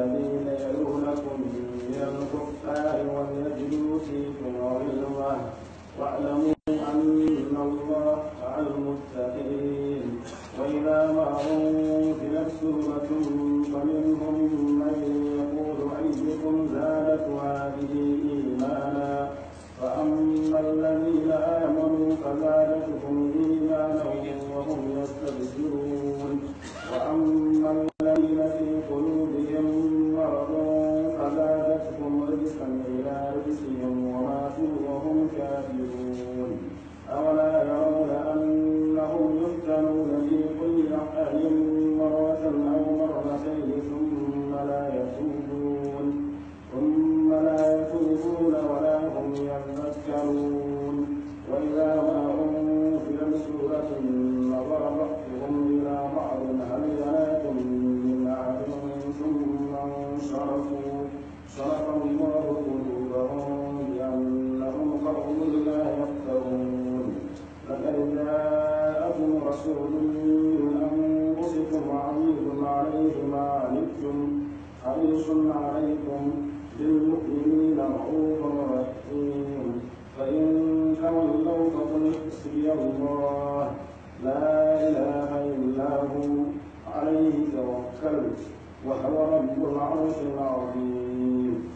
الذين يلونكم من الكفار وليجدوا فيكم غلظة واعلموا أن الله مع المتقين وإذا ما أنزلت سورة فمنهم من يقول أيكم زادت هذه إيمانا فأما الذين آمنوا فزادتهم إيمانا وهم يستبشرون وأما الذين في قلوبهم مرض فزادتهم رجسا إلى رجسهم وماتوا وهم كافرون أولا يرون أنهم يفتنون في كل حال مرة أو مرتين ثم لا يتوبون ثم لا يتوبون ولا هم يذكرون وإذا ما أنزلت سورة نظر بعضهم إلى بعض هل يراكم من أحد ثم انصرفوا صرف الله قلوبهم بأنهم قوم لا يفقهون لقد جاءكم رسول من أنفسكم عزيز عليه ما عنتم حريص عليكم بالمؤمنين رؤوف رحيم فإن تولوا فقل حسبي الله لا إله إلا هو عليه توكلت وهو رب العرش العظيم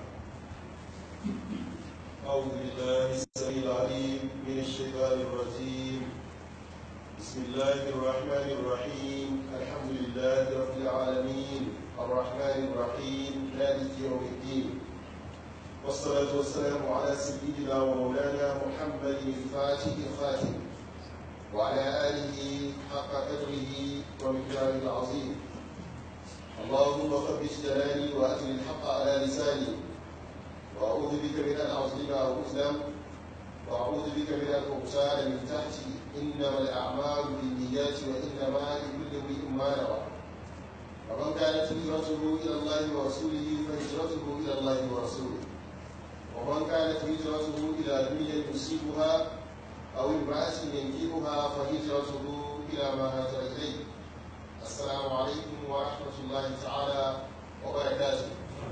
أعوذ بالله السميع العليم من الشيطان الرجيم بسم الله الرحمن الرحيم الحمد لله رب العالمين الرحمن الرحيم مالك يوم الدين والصلاة والسلام على سيدنا ومولانا محمد الفاتح الخاتم وعلى آله حق قدره ومقداره العظيم اللهم ثبت جلالي وأجل الحق على لساني وأعوذ بك من أن أظلم أو أظلم وأعوذ بك من أن أغتال من تحتي إنما الأعمال بالنيات وإنما لكل امرئ ما نوى ومن كانت هجرته إلى الله ورسوله فهجرته إلى الله ورسوله ومن كانت هجرته إلى دنيا يصيبها أو امرأة ينكبها فهجرته إلى ما هاجر إليه السلام عليكم ورحمة الله تعالى وبركاته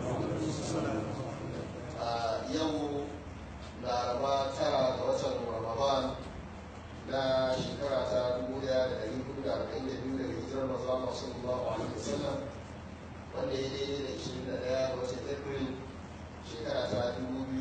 a yau laraba tara ga watan ramadan na shekara ta 1442 daga hijirar masu Allah sallallahu alaihi wasallam wanda ya daidai da 21 ga watan april shekara ta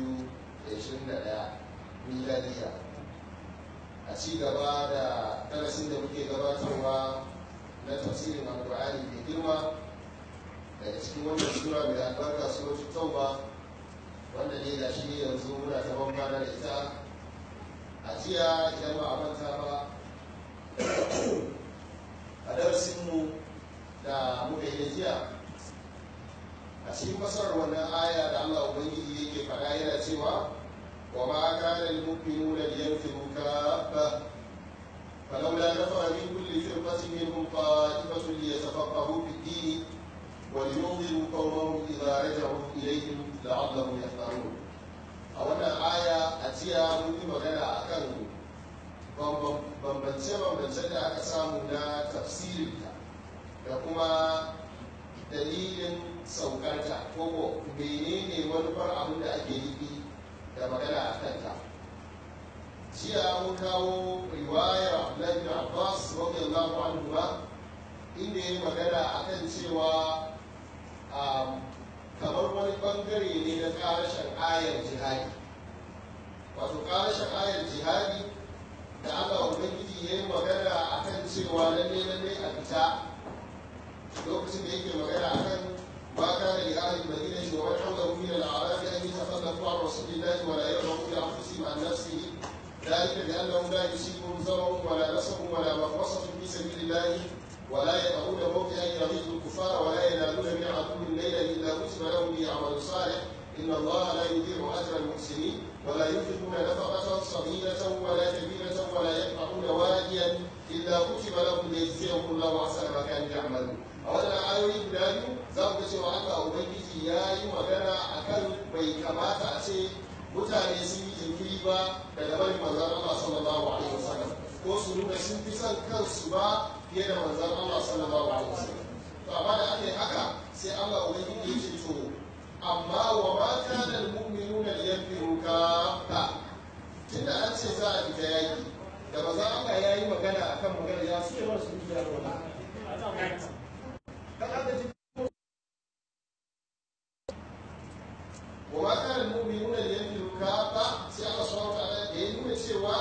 2021 miladiya a ci gaba da darasin da muke gabatarwa na tafsirin alkur'ani mai girma daga cikin wannan sura mai albarka suratul tauba wanda ne ga shi yanzu muna ta bambana da ita a jiya idan ba a manta ba a darasinmu da muka yi da jiya a cikin fasarar wannan aya da Allah Ubangiji yake faɗa yana cewa wa ma kana al-mu'minuna liyanfiru kaffa فلولا نفر من كل فرقة منهم طائفة ليتفقهوا في الدين ولينذروا قومهم إذا رجعوا إليهم لعلهم يحذرون a wannan aya a jiya mun yi magana a kan bambance-bambance da aka samu na tafsirinta da kuma dalilin saukarta ko menene manufar abin da ake nufi da magana a kanta jiya mun kawo riwayar abdullahi bin abbas radiyallahu anhu ba inda ya magana akan cewa kamar wani bangare ne na karashen ayar jihadi wato karashen ayar jihadi da Allah Ubangiji ya yi magana a kan cewa lalle lalle a fita lokacin da yake magana a kan ba ka da li'ahli madina shi wa wani haular min al'arab an yi tafallafu an rasulillahi wa la yarhamu bi anfusihim an nafsihi ذلك بأنهم لا يصيبهم ضرر ولا نصب ولا مخمصة في سبيل الله ولا يطعون موطئا يغيظ الكفار ولا ينالون من عدو ليلا الا كتب لهم به عمل صالح ان الله لا يضيع اجر المحسنين ولا ينفقون نفقه صغيره ولا كبيره ولا يقطعون واديا الا كتب لهم ليجزيهم الله احسن ما كانوا يعملون a wannan ayoyi guda biyu za mu ga cewa Allah Ubangiji ya yi magana a kan bai kamata a ce mutane sun yi jinkiri ba daga barin manzon Allah sallallahu alaihi wasallam ko su nuna sun fi son kansu ba fiye da manzon Allah sallallahu alaihi wasallam to amma da aka yi haka sai Allah ubangiji ya ce to amma wa ma kana almu'minuna liyanfiru kaffa tunda an ce za a fita yaki da ba za Allah ya yi magana akan magana ya su yawan su fita rola wa ma kana almu'minuna liyanfiru kaffa sai Allah subhanahu wa ta'ala da ya nuna cewa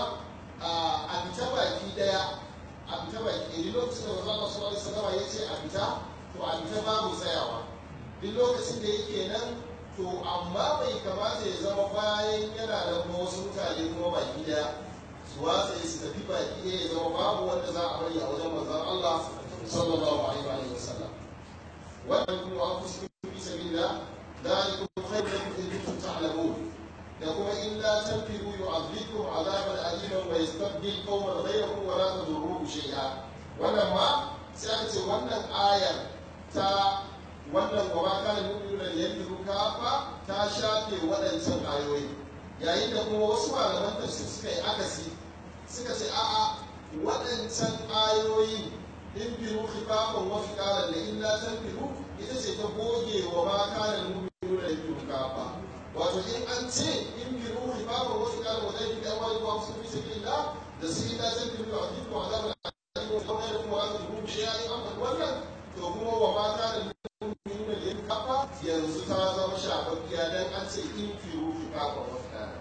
a fita baki daya a fita baki ɗaya lokacin da manzo Allah sallallahu alaihi wasallam ya ce a fita to a fita babu tsayawa duk lokacin da yake nan to amma bai kamata ya zama bayan yana da kuma wasu mutane kuma baki daya su watsa su tafi baki daya ya zama babu wanda za a bari a wajen manzon Allah sallallahu alaihi wa sallam wannan kuma an fuski fi sabilillah ذلكم خير لكم إن كنتم تعلمون da kuma in la tanfiru yu'adhibukum azaban aliman wa yastabdil qauman ghayrakum wa la tadurruhu shay'a wannan ma sai aka ce wannan ayar ta wannan wa ma kana mu'minuna yanfiru kafa ta shafe waɗancan ayoyi yayin da kuma wasu malaman tafsir suka yi akasi suka ce a'a waɗancan ayoyi in biru khifafan wa fiqalan da in la tanfiru ita ce ta goge wa ma kana mu'minuna yanfiru kafa wato in an ce in bi ruhi babu wasu kala wa zai da wani wa su fi sabilillah da su ila zan bi wa fi wa azab al-alim wa kawai da kuma azab ruhu shi yayi amma wannan to kuma wa ma kana mu'minun da yin kafa yanzu ta zama shafaffiya dan an ce in fi ruhi babu wasu kala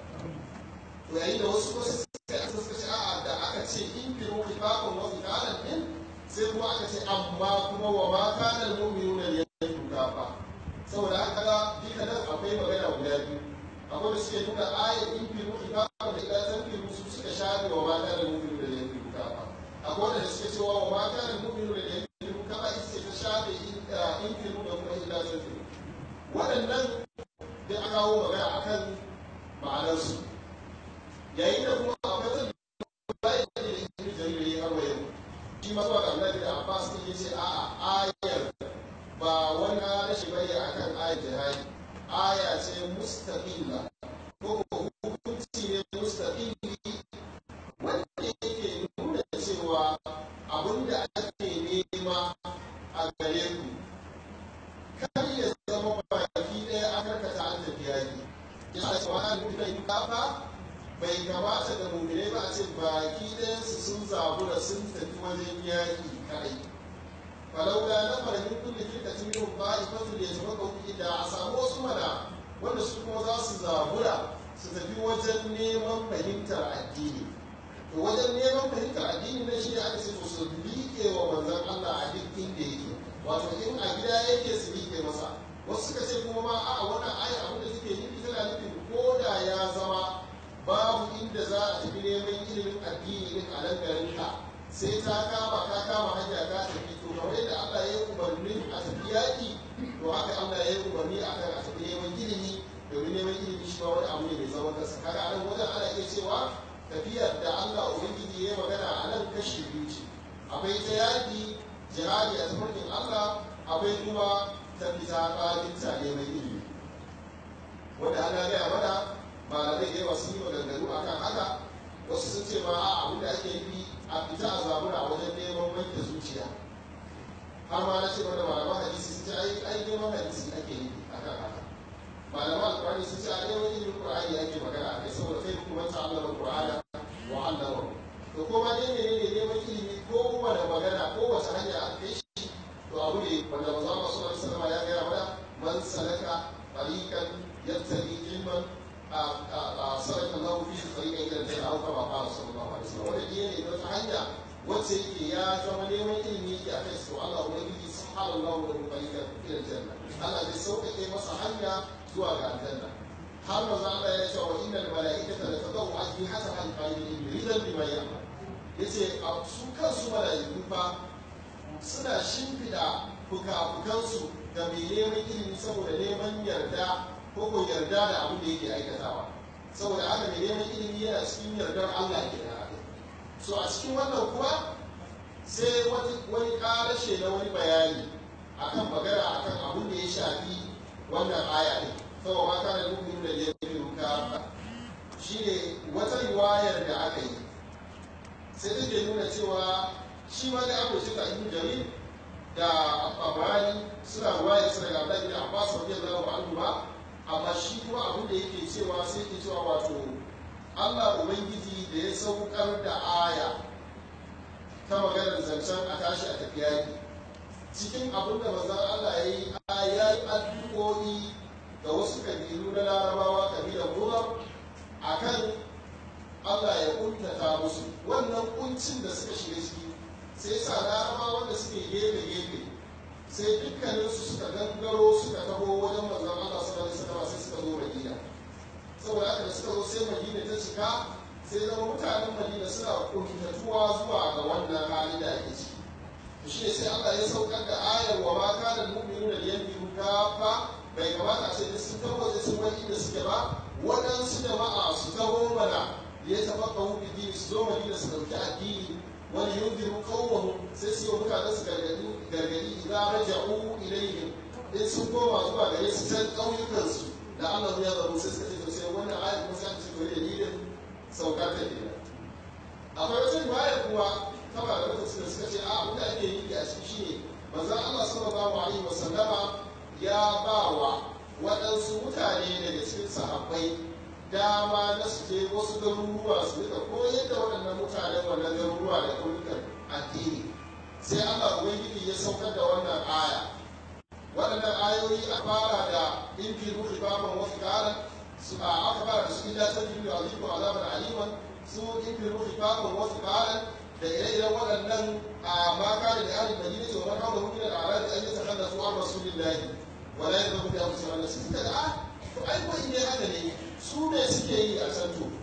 to yayin da wasu wasu suka yi suka ce a'a da aka ce in fi ruhi babu wasu kala din sai kuma aka ce amma kuma wa ma kana mu'minun da yin kafa saboda haka ga duka nan akwai magana guda biyu akwai da suke nuna ayat in fi ruhi ba da ila san fi su suka shafe wa mata da mu'minu da yan fi ba akwai da suke cewa wa mata da mu'minu da yan fi ka ba ita ta shafe in fi ruhi da kuma ila san fi waɗannan da aka kawo magana akan ma'anarsu yayin da kuma akwai wani bayan da ibn jarir ya harwa yau shi ma zuwa ga Abdullahi da Abbas ne yace a'a ayar ba wani rashin bane akan ayar jihadi aya ce mustaqilla ko hukunci ne mustaqilli wanda yake nuna cewa abinda ake nema a gare ku kar ya zama baki ɗaya a karkata an tafi yaki ya ce wa an nuna yi kafa bai kamata da mummune ba a ce baki ɗayansu sun zabura sun tafi wajen yaki kadai falaula na farmin kulli firkatin minhum ta'ifatu liyatafaqahu idda a samu wasu mana wanda su kuma za su zabura su tafi wajen neman fahimtar addini to wajen neman fahimtar addini na shi ne aka ce to su liƙe wa manzon Allah a duk inda yake wato in a gida yake su liƙe masa wasu suka ce kuma ma a wannan aya abin da suke nufi tana nufin ko da ya zama babu inda za a tafi neman ilimin addini din a nan garin ka sai ta kama ka kama hanya ka tafi to kamar yadda Allah ya yi umarni a tafi yaƙi to haka Allah ya yi umarni a kan a tafi neman ilimi domin neman ilimi shi ba wani abu ne mai zaman kansa kaga a nan wajen ana iya cewa tafiyar da Allah ubangiji ya yi magana a nan kashi biyu ce akwai ta yaƙi jihadi a tafarkin Allah akwai kuma ta fita ƙafinta neman ilimi wanda ana gaya mana malamai da yawa sun yi maganganu akan haka wasu sun ce ma abin da ake yi a fita a zabura wajen neman wanke zuciya har ma na ce wanda malaman hadisi sun ce ai ai neman hadisi ake yi a kan haka malaman alkurani sun ce a neman ilimin qur'ani ake magana a kai saboda kai kuma ta allama qur'ana wa allama to ko ma dai menene neman ilimi ko wani magana ko wace hanya a kai shi to abu ne wanda manzo Allah sallallahu alaihi wasallam ya gaya mana man salaka tariqan yattaqi ilman sarrafa Allah fi tsariƙa ila da au kama qala sallallahu alaihi wasallam wanda ne wata hanya wacce yake ya zama neman ilimi yake a kai su Allah ubangiji subhanahu wa ta'ala ila janna Allah zai sauƙaƙe masa hanya zuwa ga aljanna har maza Allah ya ce wa innal mala'ikata la tadau ajnihata an qalil ridan bima ya'mal yace su kansu mala'iku fa suna shimfida fuka-fukansu ga mai neman ilimi saboda neman yarda ko ko yarda da abin da yake aikatawa saboda haka mai neman ilimi yana cikin yardar Allah ke da so a cikin wannan kuma sai wani karashe na wani bayani akan magana akan abin da ya shafi wannan aya ne saboda ma kana nufin da ya fi ruka shine wata riwayar da aka yi sai take nuna cewa shi ma da abu shi ta ibn jarir da Abrani suna ruwaya su daga Abdullahi da Abbas radiyallahu anhu ba amma shi kuma abin da yake cewa sai yake cewa wato Allah Ubangiji da ya saukar da aya ta maganar zancen a tashi a tafiya yaki cikin abin da manzon Allah ya yi ya yi addu'o'i ga wasu kabilu na larabawa kabilan Mudar akan Allah ya kuntata musu wannan kuncin da suka shiga ciki sai sa larabawa wanda suke gefe gefe sai dukkaninsu suka gangaro suka taho wajen manzon Allah sallallahu alaihi wasallam sai suka zo Madina saboda haka da suka zo sai Madina ta cika sai zama mutanen Madina suna kuntatuwa zuwa ga wannan hali da ake ciki shi ne sai Allah ya saukar da ayar wa ma kana mu'minuna liyanfiru kafa bai kamata a ce duk sun taho sun wani da suke ba waɗansu jama'a su taho mana ya tafaqahu fi dini su zo Madina su dauki addini wani yunziru qawmahum sai su yi mutanen su gargadi gargadi idan raja'u ilayhim in sun koma zuwa gare su can ƙauyukan su da Allah ya zaro sai suka ce to sai wannan ayat kuma sai aka ce to dalilin saukar ta kenan akwai wata riwaya kuma ta ba da lokacin da suka ce a abin da ake yi a ciki shine manzon Allah sallallahu alaihi wasallama ya ba wa waɗansu mutane daga cikin sahabbai dama na su je wasu garuruwa su rika koyar da waɗannan mutanen wannan garuruwa da ƙauyukan addini sai Allah ubangiji ya saukar da wannan aya waɗannan ayoyi a fara da in fi ruhi baban wasu ƙaran su a aka fara da su illa ta fi a zikin azabar aliman su in fi ruhi baban wasu ƙaran da ire-iren waɗannan a maka da alin madina ce wa maka da hukumar da ala da an yi sakar da su an rasulillahi wala ya zama da musu wannan su suka da a to ai ko in ne haka ne su ne suke yi a can to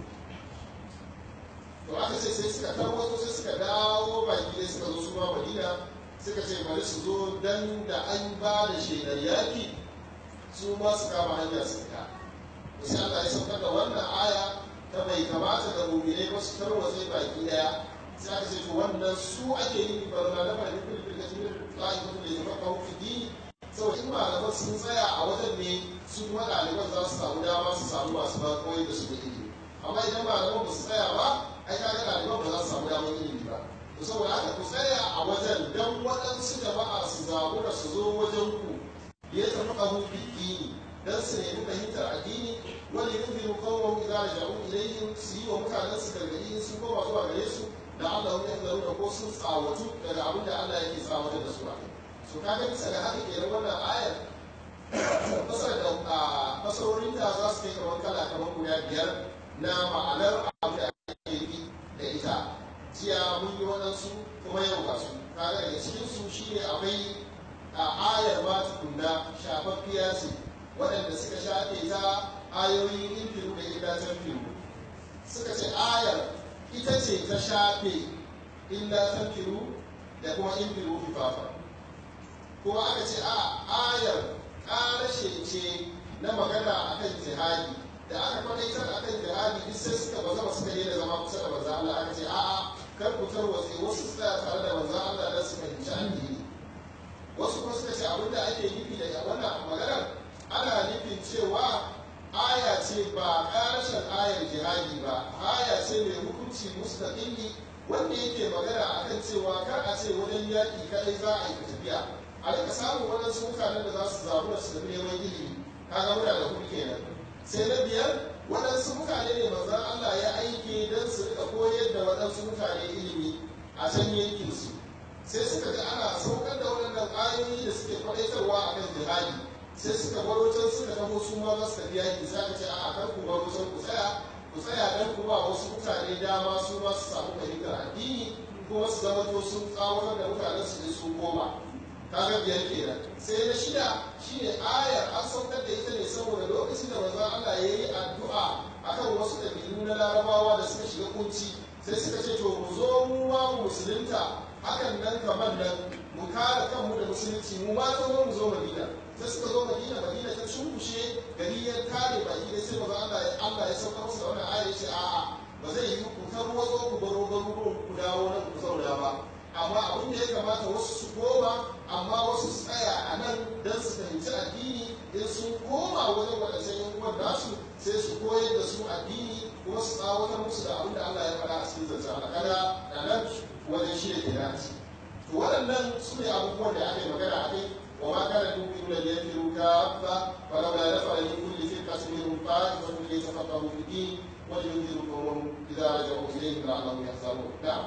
to aka ce sai suka tarwato sai suka dawo baki dai suka zo su ma madina suka ce bari su zo dan da an ba da shaidar yaki su ma su kama hanya su fita to sai Allah ya saukar da wannan aya ta bai kamata da mu'minai ba su tarwatse baki daya sai aka ce to wannan su ake yi barna da bari kullu bil kasbir ta'ifatu li tafaqahu fi din saboda in malaman sun tsaya a wajen ne su kuma ɗaliban za su samu dama su samu masu ba koyi da su da ilimi amma idan malaman ba su tsaya ba ai kaga ɗaliban ba za su samu damar ilimi ba to saboda haka ku tsaya a wajen dan waɗansu jama'a su zaɓu da su zo wajen ku ya tafi ƙahu bidini dan su nemi fahimtar addini wani yunziru qawmahum idza raja'u ilayhim su yi wa mutanen su gargaɗi in sun koma zuwa gare su da Allah ya zaru da ko sun tsawatu daga abin da Allah yake tsawatar da su a so kaga bisa ga haka kenan wannan ayar fasar da fasarorin da za su kai kamar kala kamar guda biyar na ma'anar abu da ake yi da ita jiya mun yi waɗansu kuma yau ga su kaga daga cikin su shine akwai a ayar ma tukunna shafaffiya ce waɗanda suka shafe ta ayoyin infiru da idatan firu suka ce ayar ita ce ta shafe illa tanfiru da kuma infiru fifafa kuma aka ce a ayar ƙarashe ce na magana a kan jihadi da aka kwadaitar a kan jihadi duk sai suka ba zama suka daina zama kusa da manzan Allah aka ce a'a kar ku tarwatse wasu su tsaya tare da manzan Allah don su fahimci addini wasu kuma suka ce abinda ake nufi da wannan maganar ana nufin cewa aya ce ba ƙarashen ayar jihadi ba aya ce mai hukunci mustaqilli wanda yake magana akan cewa kar a ce wajen yaƙi kadai za a yi tafiya a rika samun waɗansu mutanen da za su zaɓi da su tafi neman ilimi kaga muna da kuɗi kenan sai na biyar waɗansu mutane ne manzon Allah ya aike don su rika koyar da waɗansu mutane ilimi a can yankin su sai suka ga ana saukar da waɗannan ayoyi da suke faɗaitarwa a kan jihadi sai suka baro can suka taho su ma za su tafi yaƙi za ka ce a'a kar ku baro can ku tsaya ku tsaya don ku ba wasu mutane dama su ma su samu fahimtar addini kuma su zama to sun tsawatar da mutanen su ne su koma kaga biyar kenan sai na shida shine ayar an saukar da ita ne saboda lokacin da manzon Allah ya yi addu'a akan wasu ɗabi'u na larabawa da suka shiga kunci sai suka ce to mu zo mu ma mu musulunta hakan nan kamar nan mu kare kanmu da musulunci mu ma zo mu zo madina sai suka zo madina madina ta cunkushe gari ya kare baki dai sai manzon Allah ya Allah ya saukar musu da wannan ayar ya ce a'a ba zai yi ku tarwazo ku baro garuruwan ku dawo nan ku zauna ba amma abin da ya kamata wasu su koma amma wasu su tsaya a nan don su fahimci addini in sun koma wajen waɗancan yan uwan nasu sai su koyar da su addini kuma su tsawatar musu da abin da Allah ya faɗa a cikin zancen Allah kada da nan wajen shi da ke dace to to waɗannan su ne abubuwan da aka yi magana a kai wa ma kana dubin da ya fi ruka ba wa la la dafa li kulli firqatin minhum ta'ifatun li yatafaqahu fi din wa yunziru qawmahum idza raja'u ilayhim la'allahum yahzarun na'am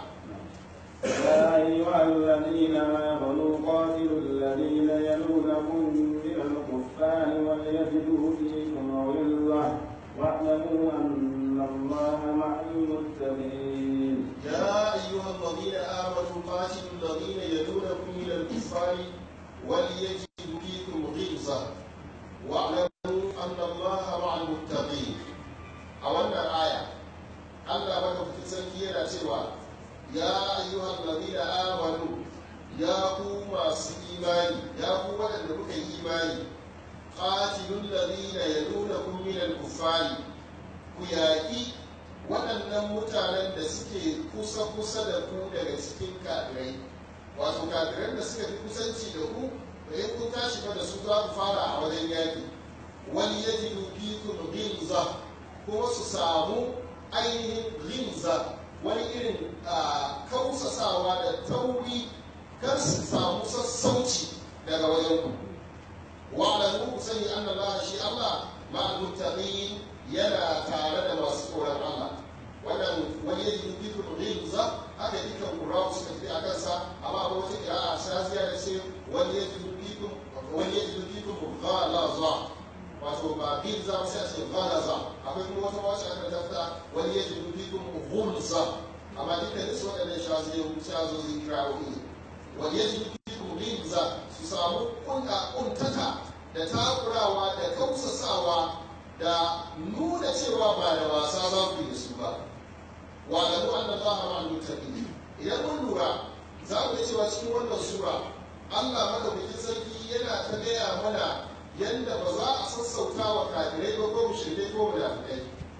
يا أيها الذين آمنوا قاتلوا الذين يلونكم من الكفار وليجدوا فيكم غلظة واعلموا أن الله مع المتقين. يا أيها الذين آمنوا قاتلوا الذين يلونكم من الكفار وليجدوا فيكم غلظة واعلموا أن الله مع المتقين. أولا آية الله بك في تسلكي سوى يا أيها الذين آمنوا يا قوم إيماني يا قوم الذين إيماني قاتلوا الذين يلونكم من الكفار كياكي waɗannan mutanen da suke kusa-kusa da ku daga cikin kafirai wato kafiran da suka fi kusanci da ku da in kun tashi fa da su za ku fara a wajen yaƙi wani ya ji fikum ghilza kuma su samu ainihin ghilza wani irin kausasawa da tauri kar su samu sassauci daga wajen ku wa'lamu ku sani anna Allah shi Allah ma'al muttaqin yana tare da masu tsoron Allah wannan wani yaji bitul ghilza haka dukkan qura'u suka fi a kansa amma ba wata qira'a shaziya da ce wani yaji bitul wani yaji bitul ghalaza wato ba ghilza sai a ce ghalaza akwai kuma wata wacce aka tafta wani yaji bitul ghulza amma dukkan su waɗannan shazozi kira'o'i wani yaji bitul ghilza su samu kuntata da takurawa da kausasawa da nuna cewa ba da wasa za ku yi da su ba wa da mu anna Allah ma al-muttaqin idan mun lura za mu ga cewa cikin wannan sura Allah madaukakin sarki yana ta gaya mana yadda ba za a sassauta wa kafirai ba ko mushrikai ko munafikai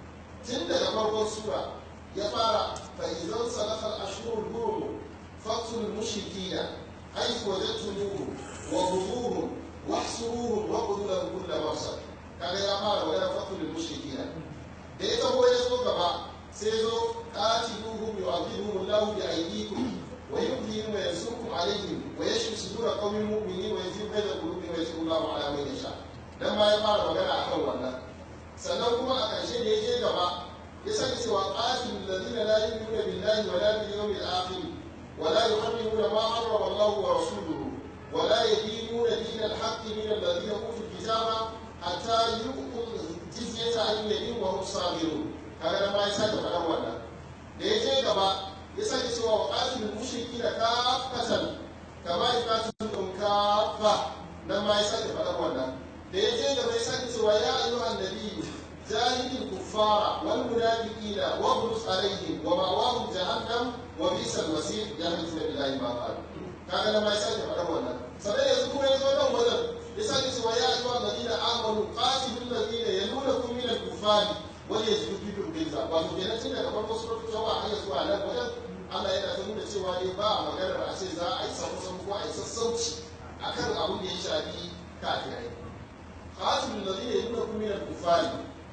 tun daga farkon sura ya fara fa idan salafa al-ashhurul hurum faqtul mushrikina haythu wajadtumuhum wa khuduhum wahsuruhum wa qul lahum kull marsad kaga ya fara wajen fakulul mushrikina da ya taho ya zo gaba sai zo qatiluhum yu'adhibuhum Allahu bi aydikum wa yudhihim wa yansurkum alayhim wa yashfi sudura qaumin mu'minin wa yuzhibu bayna qulubihim wa yashfi Allahu ala man yasha dan ma ya fara magana akan wannan sannan kuma a ƙarshe da ya je gaba ya sani cewa qatilul ladina la yu'minuna billahi wa la bil yawmil akhir wa la yuharrimuna ma harrama Allahu wa rasuluhu wa la yadinuna dinal haqqi min alladhina utul kitaba hatta yu'tul jizyata an yadin wa hum sabirun kaga da ma ya sake faɗan wannan da ya je gaba ya sake cewa wa qatilul mushrikina kaffatan kama yuqatilukum kaffa nan ma ya sake faɗan wannan da ya je gaba ya sake cewa ya ayyuhan nabiyyu jahidil kuffara wal munafiqina waghlus alaihim wa ma'wahum jahannam wa bi'sal masir jahiluna billahi ma qalu kaga da ma ya sake faɗan wannan sannan yanzu kuma ya zo nan wajen يسأل سوى يا أيها الذين آمنوا قاتلوا الذين يلونكم من الكفار وليجدوا فيكم غلظة wato kenan tun daga farko suratul tauba har zuwa nan wajen Allah yana ta nuna cewa ne ba maganar a ce za a yi samu ko a yi sassauci akan abin da ya shafi kafirai qatilul ladina yalunakum min al-kufari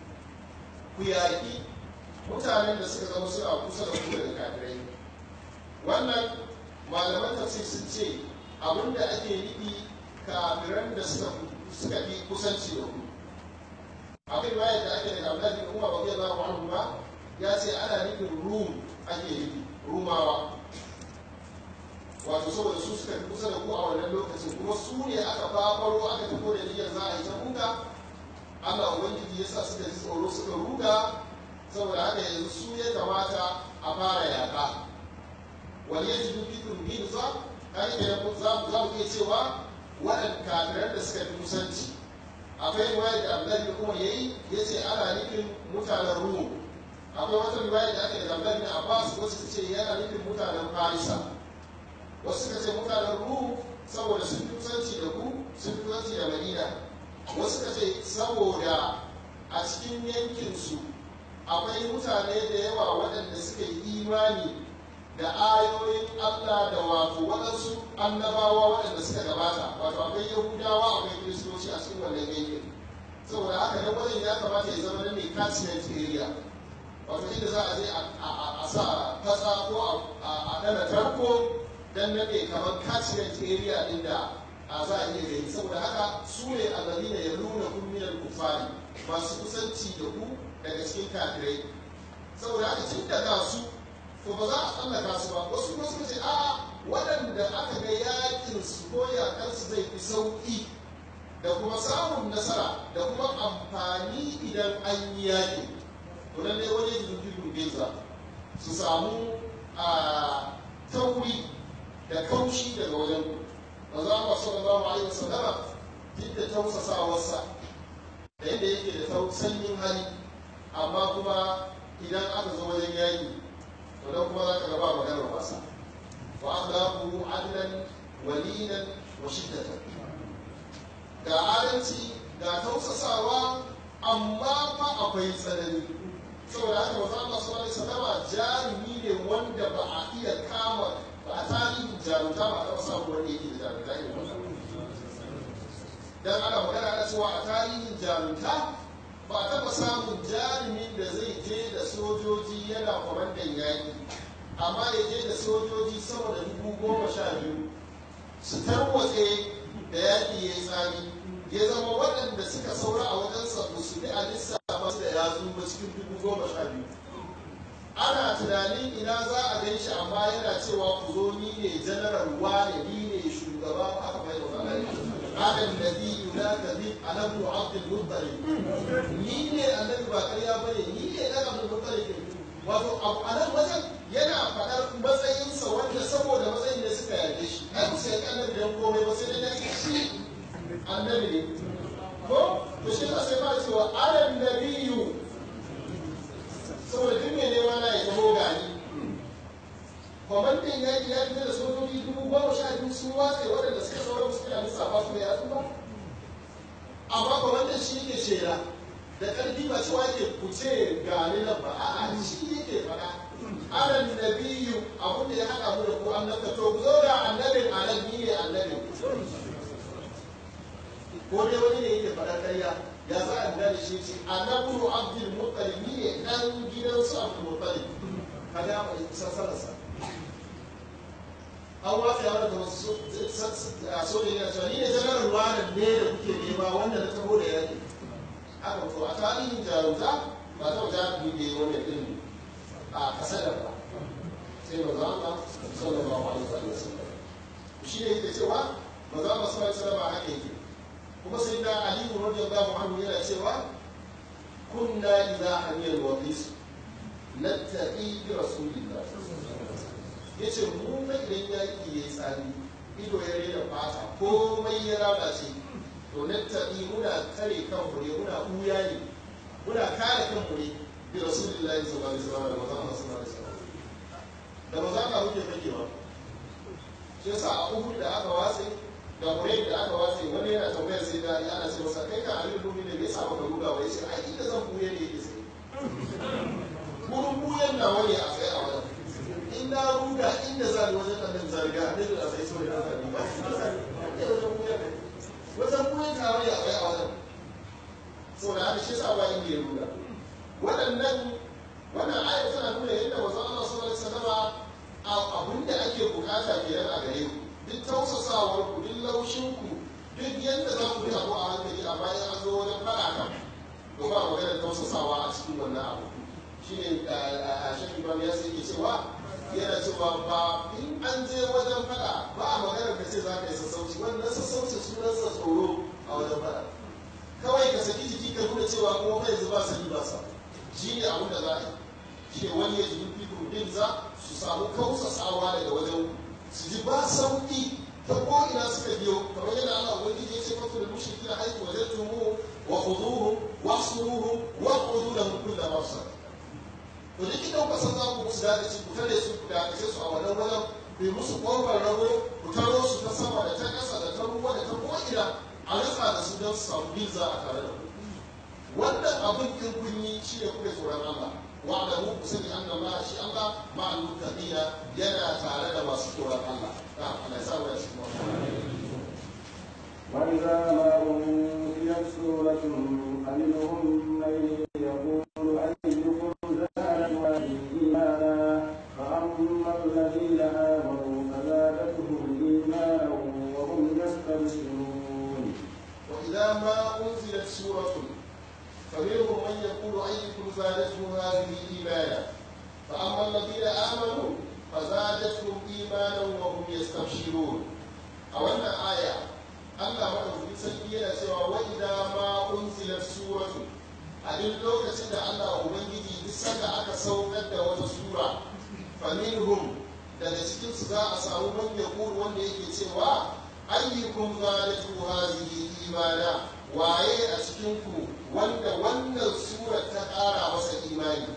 ku yaki mutanen da suka zama suna kusa da ku daga kafirai wannan malaman tafsir sun ce abin da ake nufi kafiran da suka fi kusanci da ku akwai baya da ake daga Abdullahi bin Umar radiyallahu anhu ba ya ce ana nufin Rum ake nufi Rumawa wato saboda su suka fi kusa da ku a wannan lokacin kuma su ne aka fafaro aka tafi da niyyar za a yi ta ruga Allah ubangiji ya sa suka ji tsoro suka ruga saboda haka yanzu su ya kamata a fara yaƙa wal yajidu fikum ghilza kai kenan za mu iya cewa waɗanda kafiran da suka fi kusanci akwai riwaya da abdullahi da kuma yayi ya ce ana nufin mutanen rum akwai wata riwaya da aka yi da abdullahi da abbas wasu su ce yana nufin mutanen farisa wasu suka ce mutanen rum saboda sun fi kusanci da ku sun fi kusanci da madina wasu suka ce saboda a cikin yankinsu akwai mutane da yawa waɗanda suka yi imani da ayoyin Allah da wato waɗansu annabawa waɗanda suka gabata wato akwai yahudawa akwai kiristoci a cikin wannan yankin saboda haka nan wajen ya kamata ya zama nan ne catchment area wato inda za a je a sa fasa ko a ɗana tarko dan nan ne kamar catchment area din da a za a iya gani saboda haka su ne alladina yaluna kum min al-kufari masu kusanci da ku daga cikin kafirai saboda haka tun da ga su to ba za a tsallaka su ba wasu kuma suka ce a waɗanda aka ga yakin su ko yakansu zai fi sauƙi da kuma samun nasara da kuma amfani idan an yi yaƙi to lallai wani jirgin ginza su samu a tauri da kaushi daga wajen ku za mu sallallahu alaihi wasallama duk da tausasawarsa da yadda yake da sanyin hali amma kuma idan aka zo wajen yaƙi to dan kuma za ka gaba maganar wasa wa akhlaqu adlan walinan wa shiddatan ga adalci ga tausasawa amma fa akwai tsanani saboda haka manzo Allah sallallahu alaihi wasallam jarumi ne wanda ba a iya kama ba a tarihin jarumta ba a taɓa samu wanda yake da jarumta irin wannan dan ana magana da cewa a tarihin jarumta ba a taɓa samun jarumin da zai je da sojoji yana kwamandan yaƙi amma ya je da sojoji sama da dubu goma sha biyu su tarwatse da yaƙi ya yi tsami ya zama waɗanda suka saura a wajensa ba su bi a lissafa su da yatsu ba cikin dubu goma sha biyu ana tunanin ina za a gan shi amma yana cewa ku zo ni ne janaral wane ni ne shugaba aka bai da wani هذا الذي ينادي على ابن عبد المطلب ni ne annabi ba ƙarya ba ne ni ne ɗan abdul muttalib wato a nan wajen yana faɗar matsayinsa wanda saboda matsayin da suka yarda shi ai ku sai annabi dan komai ba sai dai shi annabi ne ko to shi sai ba cewa alan nabiyyu saboda duk mai nema na ya zamo gani kwamandan ya ya fito da sojoji dubu goma sha biyu sun watse waɗanda suka sauran suka yi lissafa su da yatsu ba amma kwamandan shi yake shela da ƙarfi ba cewa ke kuce gani nan ba a'a shi yake faɗa anan nabiyu abin da ya haɗa mu da ku annabta to ku zo da annabin anan ni ne annabin ko dai wani ne yake faɗar ƙarya ya za a gane shi ce annabu abdul muttalib ni ne ɗan gidansu abdul muttalib kaga ya faɗi sassanarsa an watsa yawon da wasu sojoji na cewa ni ne janar ruwanan ne da kuke nema wanda na taho da yaƙi haka to a tarihin jarumta ba ta wajen jarumi da yi wannan ɗin a kasadar ba sai ba za ma sallallahu alaihi wa sallam shi ne yake cewa ba za ma sallallahu alaihi wa sallam haka yake kuma sai da aliyu radiyallahu anhu yana cewa kunna idza hamiyal waqis nattaqi bi rasulillah yace mu fa idan yaki yayi tsari ido ya rena fata komai ya lalace to nattaqi muna kare kanmu ne muna buya ne muna kare kanmu ne bi rasulillah sallallahu alaihi wasallam da manzon Allah sallallahu alaihi wasallam da manzon Allah muke fakewa shi yasa a Uhud da aka watsa da Hurayd da aka watsa wani yana tambayar sai da ana ce masa kai ka alilu lumi ne me yasa baka ruga wa yace ai inda zan buye ne yake sai gurin buyen na wani a tsaye a wajen in na ruga inda za ni wajen nan zarga ne da sai so da zan ba wajen buyen na wani a tsaye a wajen saboda haka shi yasa ba inda ya ruga waɗannan wannan ayat tana nuna yadda manzon Allah sallallahu alaihi wasallam abin da ake bukata kenan a gare ku duk tausasawar ku duk laushin ku duk yadda za ku bi abu a hankali amma in an zo wajen faɗa kan to ba maganar tausasawa a cikin wannan abu shine a shafi imam ya sai ke cewa yana cewa ba in an je wajen faɗa ba a maganar ka ce za ka yi sassauci wannan sassauci sunansa tsoro a wajen faɗa kawai ka saki jiki ka nuna cewa kuma kai zuba sani ba sa shi ne abin da za a yi shi ne wani ya ji fikun din za su samu kausasawa daga wajen su ji ba sauki ta ko ina suka biyo kamar yadda Allah ubangiji ya ce fa kullu mushrikina haythu wajadtumuhu wa khuduhum wa asruhum wa qudu lahum kullu mafsad to duk idan ku san za ku musu dadaci ku tare su ku dakace su a wannan wajen ku yi musu kofar rago ku taro su ta sama da ta ƙasa da ta ruwa da ta ko'ina a rasa da su don su samu biza a tare da ku wannan abin in kun yi shi ne kuke tsoron Allah wa da mu ku sani annan ma shi Allah ma al-muttaqina yana tare da masu tsoron Allah da Allah ya sa mu shi mu وإذا ما أنزلت سورة فمنهم من يقول أيكم زادت هذه إيمانا فأما الذين آمنوا فزادتهم ما أنزلت سورة فمنهم من يقول أيكم زادته هذه إيمانا فأما الذين آمنوا فزادتهم إيمانا وهم يستبشرون أولا آية Allah madaukakin sarki yana cewa wa idza ma unzilat suratu a duk lokacin da Allah ubangiji duk sanda aka saukar da wata sura faminhum daga cikin su za a samu man yaqulu wanda yake cewa ayyukum zalatu hazihi imana waye a cikin ku wanda wannan sura ta ƙara masa imani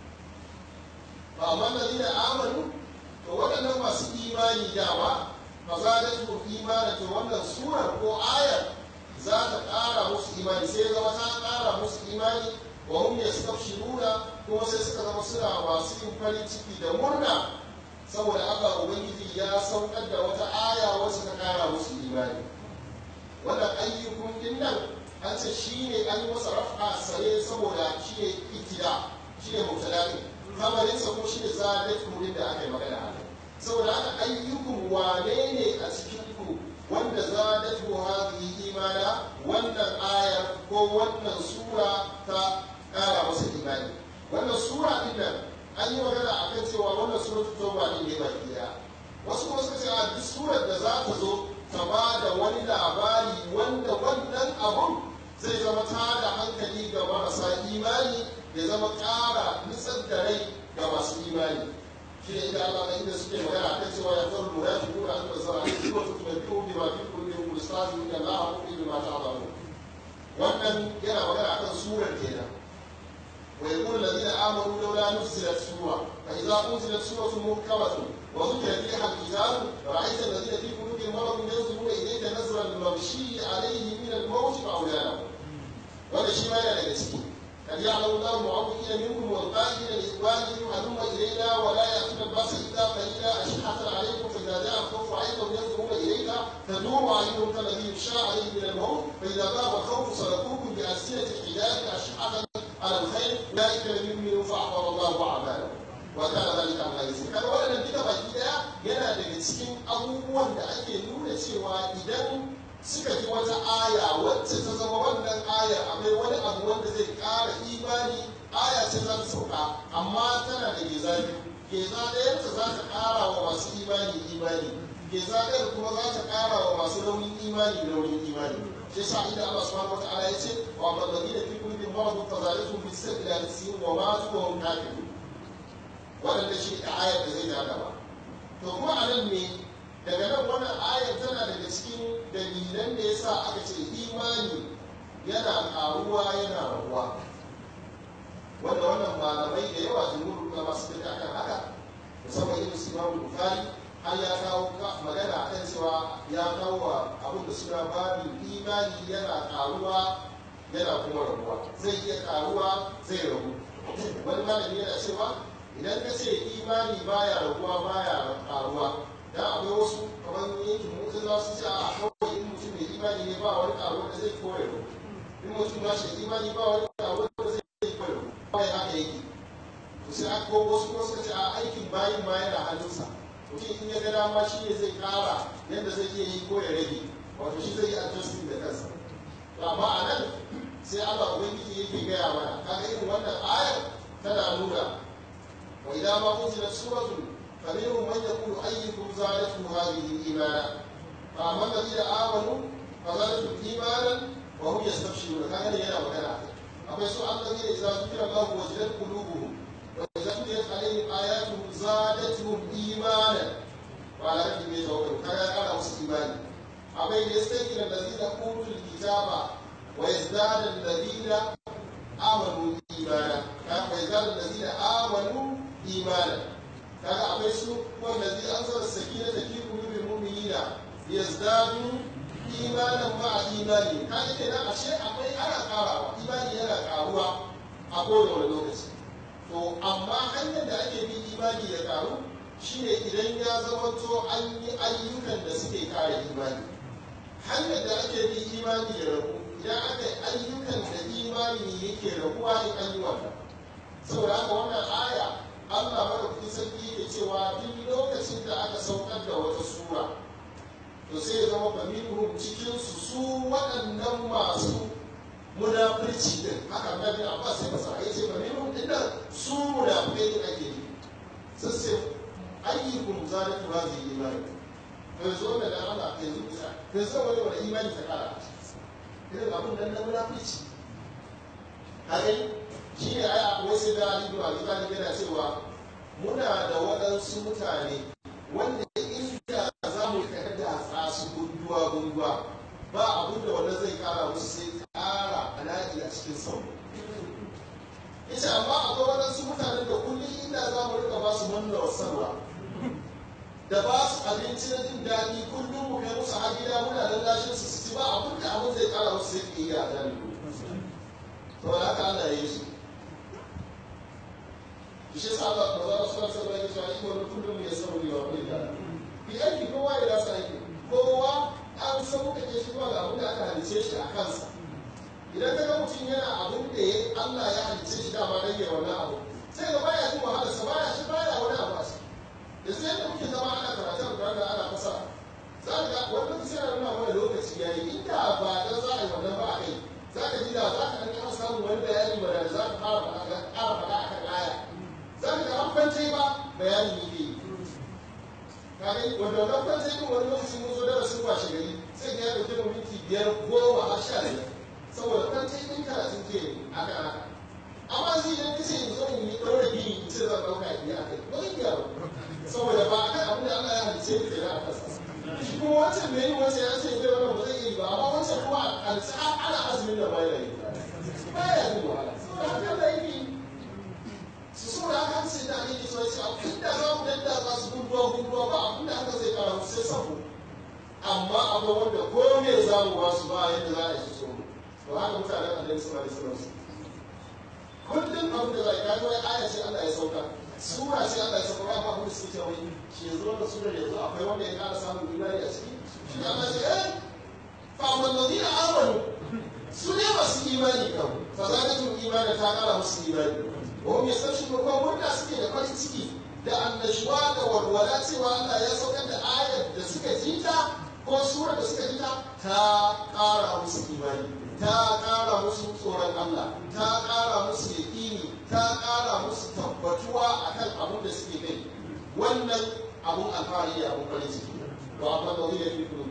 ba amma ladina amanu to waɗannan masu imani dama fazadatu imana to wannan surar ko ayar za ta ƙara musu imani sai zama ta ƙara musu imani wa hum yastabshiruna kuma sai suka zama suna masu yin farin ciki da murna saboda Allah ubangiji ya saukar da wata aya wacce ta ƙara musu imani wannan ayyukun din nan an ce shine an yi masa raf'a sare saboda shine ibtida shine mubtada ne kamarinsa kuma shine zadat murin da aka yi magana a kai saboda haka ayyukun wane ne a cikinku wanda zadatu hadhihi imana wannan ayar ko wannan sura ta kara masa imani wannan sura din nan an yi magana akan cewa wannan suratul tauba din ne baki daya wasu kuma suka ce a duk surar da za ta zo ta ba da wani labari wanda wannan abun zai zama ta da hankali ga marasa imani ya zama ƙara nitsar da rai ga masu imani shi ne inda Allah inda suke magana kan cewa ya faru lura shi kuma an da zara shi ko tuba biyu bi ma fi kulli mustazi inda la haqu bi ma ta'lamu wannan yana magana akan surar kenan wa yaqulu alladhina amanu lawla nuzilat sura fa idza unzilat suratun muhkamatun wa dhukira fiha al-kitab ra'aita alladhina fi qulubihim maradun yanzuruna ilayka nazra al-mawshi alayhi min al-mawt fa'ulana wanda shi ma yana daga ciki قد يعلم الله المعوقين منكم والقائلين لاخوانهم هلم الينا ولا ياتون الباس الا قليلا اشحه عليكم فاذا جاء الخوف رايتهم ينظرون اليك تدور اعينهم كالذي يخشى عليه من الموت فاذا ذهب الخوف سلكوكم بالسنه الحجاب اشحه على الخير اولئك لم يؤمنوا فاحبط الله اعمالهم وكان ذلك على يسير kaga wannan duka baki daya yana daga cikin abubuwan da ake nuna cewa idan suka ji wata aya wacce ta zama wannan ayar akwai wani abu wanda zai ƙara imani aya ce za ta sauka amma tana da geza biyu geza ɗayarta za ta ƙara wa masu imani imani geza ɗayar kuma za ta ƙara wa masu raunin imani raunin imani shi sa inda Allah subhanahu wa ta'ala ya ce wa man ladina fi qulubihim maradun fazalatuhum fi sabili al-sin wa matu wa hum kafirun wannan shi ne ayar da zai ta gaba to kuma a nan ne daga nan wannan ayar tana daga cikin dalilan da yasa aka ce imani yana karuwa yana rabuwa wanda wannan malamai da yawa jumhur da masu tafi akan haka musamman irin su imamu bukhari har ya kawo magana akan cewa ya kawo wa abin da suna babin imani yana karuwa yana kuma rabuwa zai iya karuwa zai rabu wani malami yana cewa idan ka ce imani baya rabuwa baya karuwa dan akwai wasu kamar yankin mutum za su ce a kawai in mutum mai imani ne ba wani karuwa da zai kore rabu in mutum ba shi imani ba wani karuwa da zai kore rabu ba ya haka yake to sai aka ko wasu kuma suka ce a aikin bayin ma yana hannunsa mutum in ya ga dama shi ne zai kara yadda zai iya yi ko ya rage wato shi zai yi adjusting da kansa amma a nan sai Allah ubangiji yake gaya mana kaga irin wannan ayar tana nuna wa idan ma unzilat suratun faminhum man yaqulu ayyukum zadatu hadhihi imana fa amma alladhina amanu fa zadatu imanan wa hum yastabshirun kaga ne yana magana akwai su alladhina idza zukira Allah wajilat qulubuhum wa idza tuliyat alaihim ayatuhu zadatuhum imanan wa ala rabbihim yatawakkalun kaga ya kara musu imani akwai da yastaqila alladhina utul kitaba ويزداد الذين آمنوا إيمانا ويزداد الذين آمنوا إيمانا kaga akwai su wallazi anzala sakinata fi qulubil mu'minina yazdadu imanan ma'a imani kaga kenan ashe akwai ana karawa imani yana karuwa a kowane lokaci to amma hanyar da ake bi imani ya karu shine idan ya zamanto an yi ayyukan da suke kare imani hanyar da ake bi imani ya rabu idan aka yi ayyukan da imani yake rabuwa in an yi wannan saboda haka wannan aya Allah madaukakin sarki yake cewa duk lokacin da aka saukar da wata sura to sai ya zama familuhum cikin su su waɗannan masu munafurci din haka na bin abbas sai masa ya ce familuhum din nan su munafukai din ake yi sai sai ayyukum zalatu hazihi imani to yanzu wannan da Allah yanzu bisa to yanzu wani wani imani ta kara irin abin nan na munafurci haka shi ne ai akwai sai da Ali bin Abi Talib yana cewa muna da waɗansu mutane wanda inda za mu da su gunduwa gunduwa ba abin da wannan zai kara musu sai kara alaƙi a cikin sauro yace amma akwai waɗansu mutanen da kullum inda za mu rika ba su manna wasarwa da ba su abinci na jin daɗi kullum mu kai musu har gida muna lallashin su su ci ba abin da abin zai kara musu sai ƙiyayya a jami'u saboda haka Allah ya yi su shi yasa Allah ba za su rasa ba ya cewa iko kullum ya samu ne wa kullu bi aiki kowa ya rasa aiki kowa an san muka ke shi zuwa ga abin da aka halice shi a kansa idan ka ga mutum yana abin da ya Allah ya halice shi dama dan ya wannan abu sai ga baya jin wahala sa baya shi baya wani abu a shi da sai da muke zama ana karatu Alƙur'ani ana fasara za ka ga wannan sai yana nuna mana lokaci yayi inda ba dan za a yi wannan ba a kai za ka ji da za ka ɗan kama samun wani bayani ba da za ka fara faɗa ƙara faɗa akan aya za ka ga an kwance ba bayani yake yi kare wanda wannan kwance din wani lokaci mun zo darasin washe gari sai ya ɗauke mu minti biyar goma har sha biyar saboda kwance din karatun ke aka aka amma zai idan kace yanzu in yi ɗaura gini in ce zan ɗauka biya a kai ba zan iya ba saboda ba a kan abin da Allah ya halice ni kenan a kansa shi kuma wancan mai yin wancan ya ce zai wannan ba zai iya ba amma wancan kuma a ana azumin da baya yi baya yin wahala ba haka da yake su so da aka sai da ake so sai abin da za mu dadda za su gunduwa gunduwa ba abin da aka zai kara musu sai sabo amma abu wanda ko me za mu ba su ba yadda za a yi su so mu to haka mutanen annabi sallallahu alaihi wasallam kullum abin da za a yi kaji wai aya ce Allah ya sauka sura ce Allah ya sauka ba abin da suke cewa shi yanzu wannan sura yanzu akwai wanda ya kara samun imani a ciki shi Allah ce eh fa amma ladina amanu su ne masu imani kan fa zalatul imani ta kara musu imani وهم يستبشرون kuma murna suke da farin ciki da annashuwa da walwala cewa Allah ya saukar da ayar da suka ji ta ko sura da suka ji ta ta ƙara musu imani ta ƙara musu tsoron Allah ta ƙara musu yaƙini ta ƙara musu tabbatuwa akan abin da suke kai wannan abun alfahari da abun farin ciki wa amma da wani yafi kuma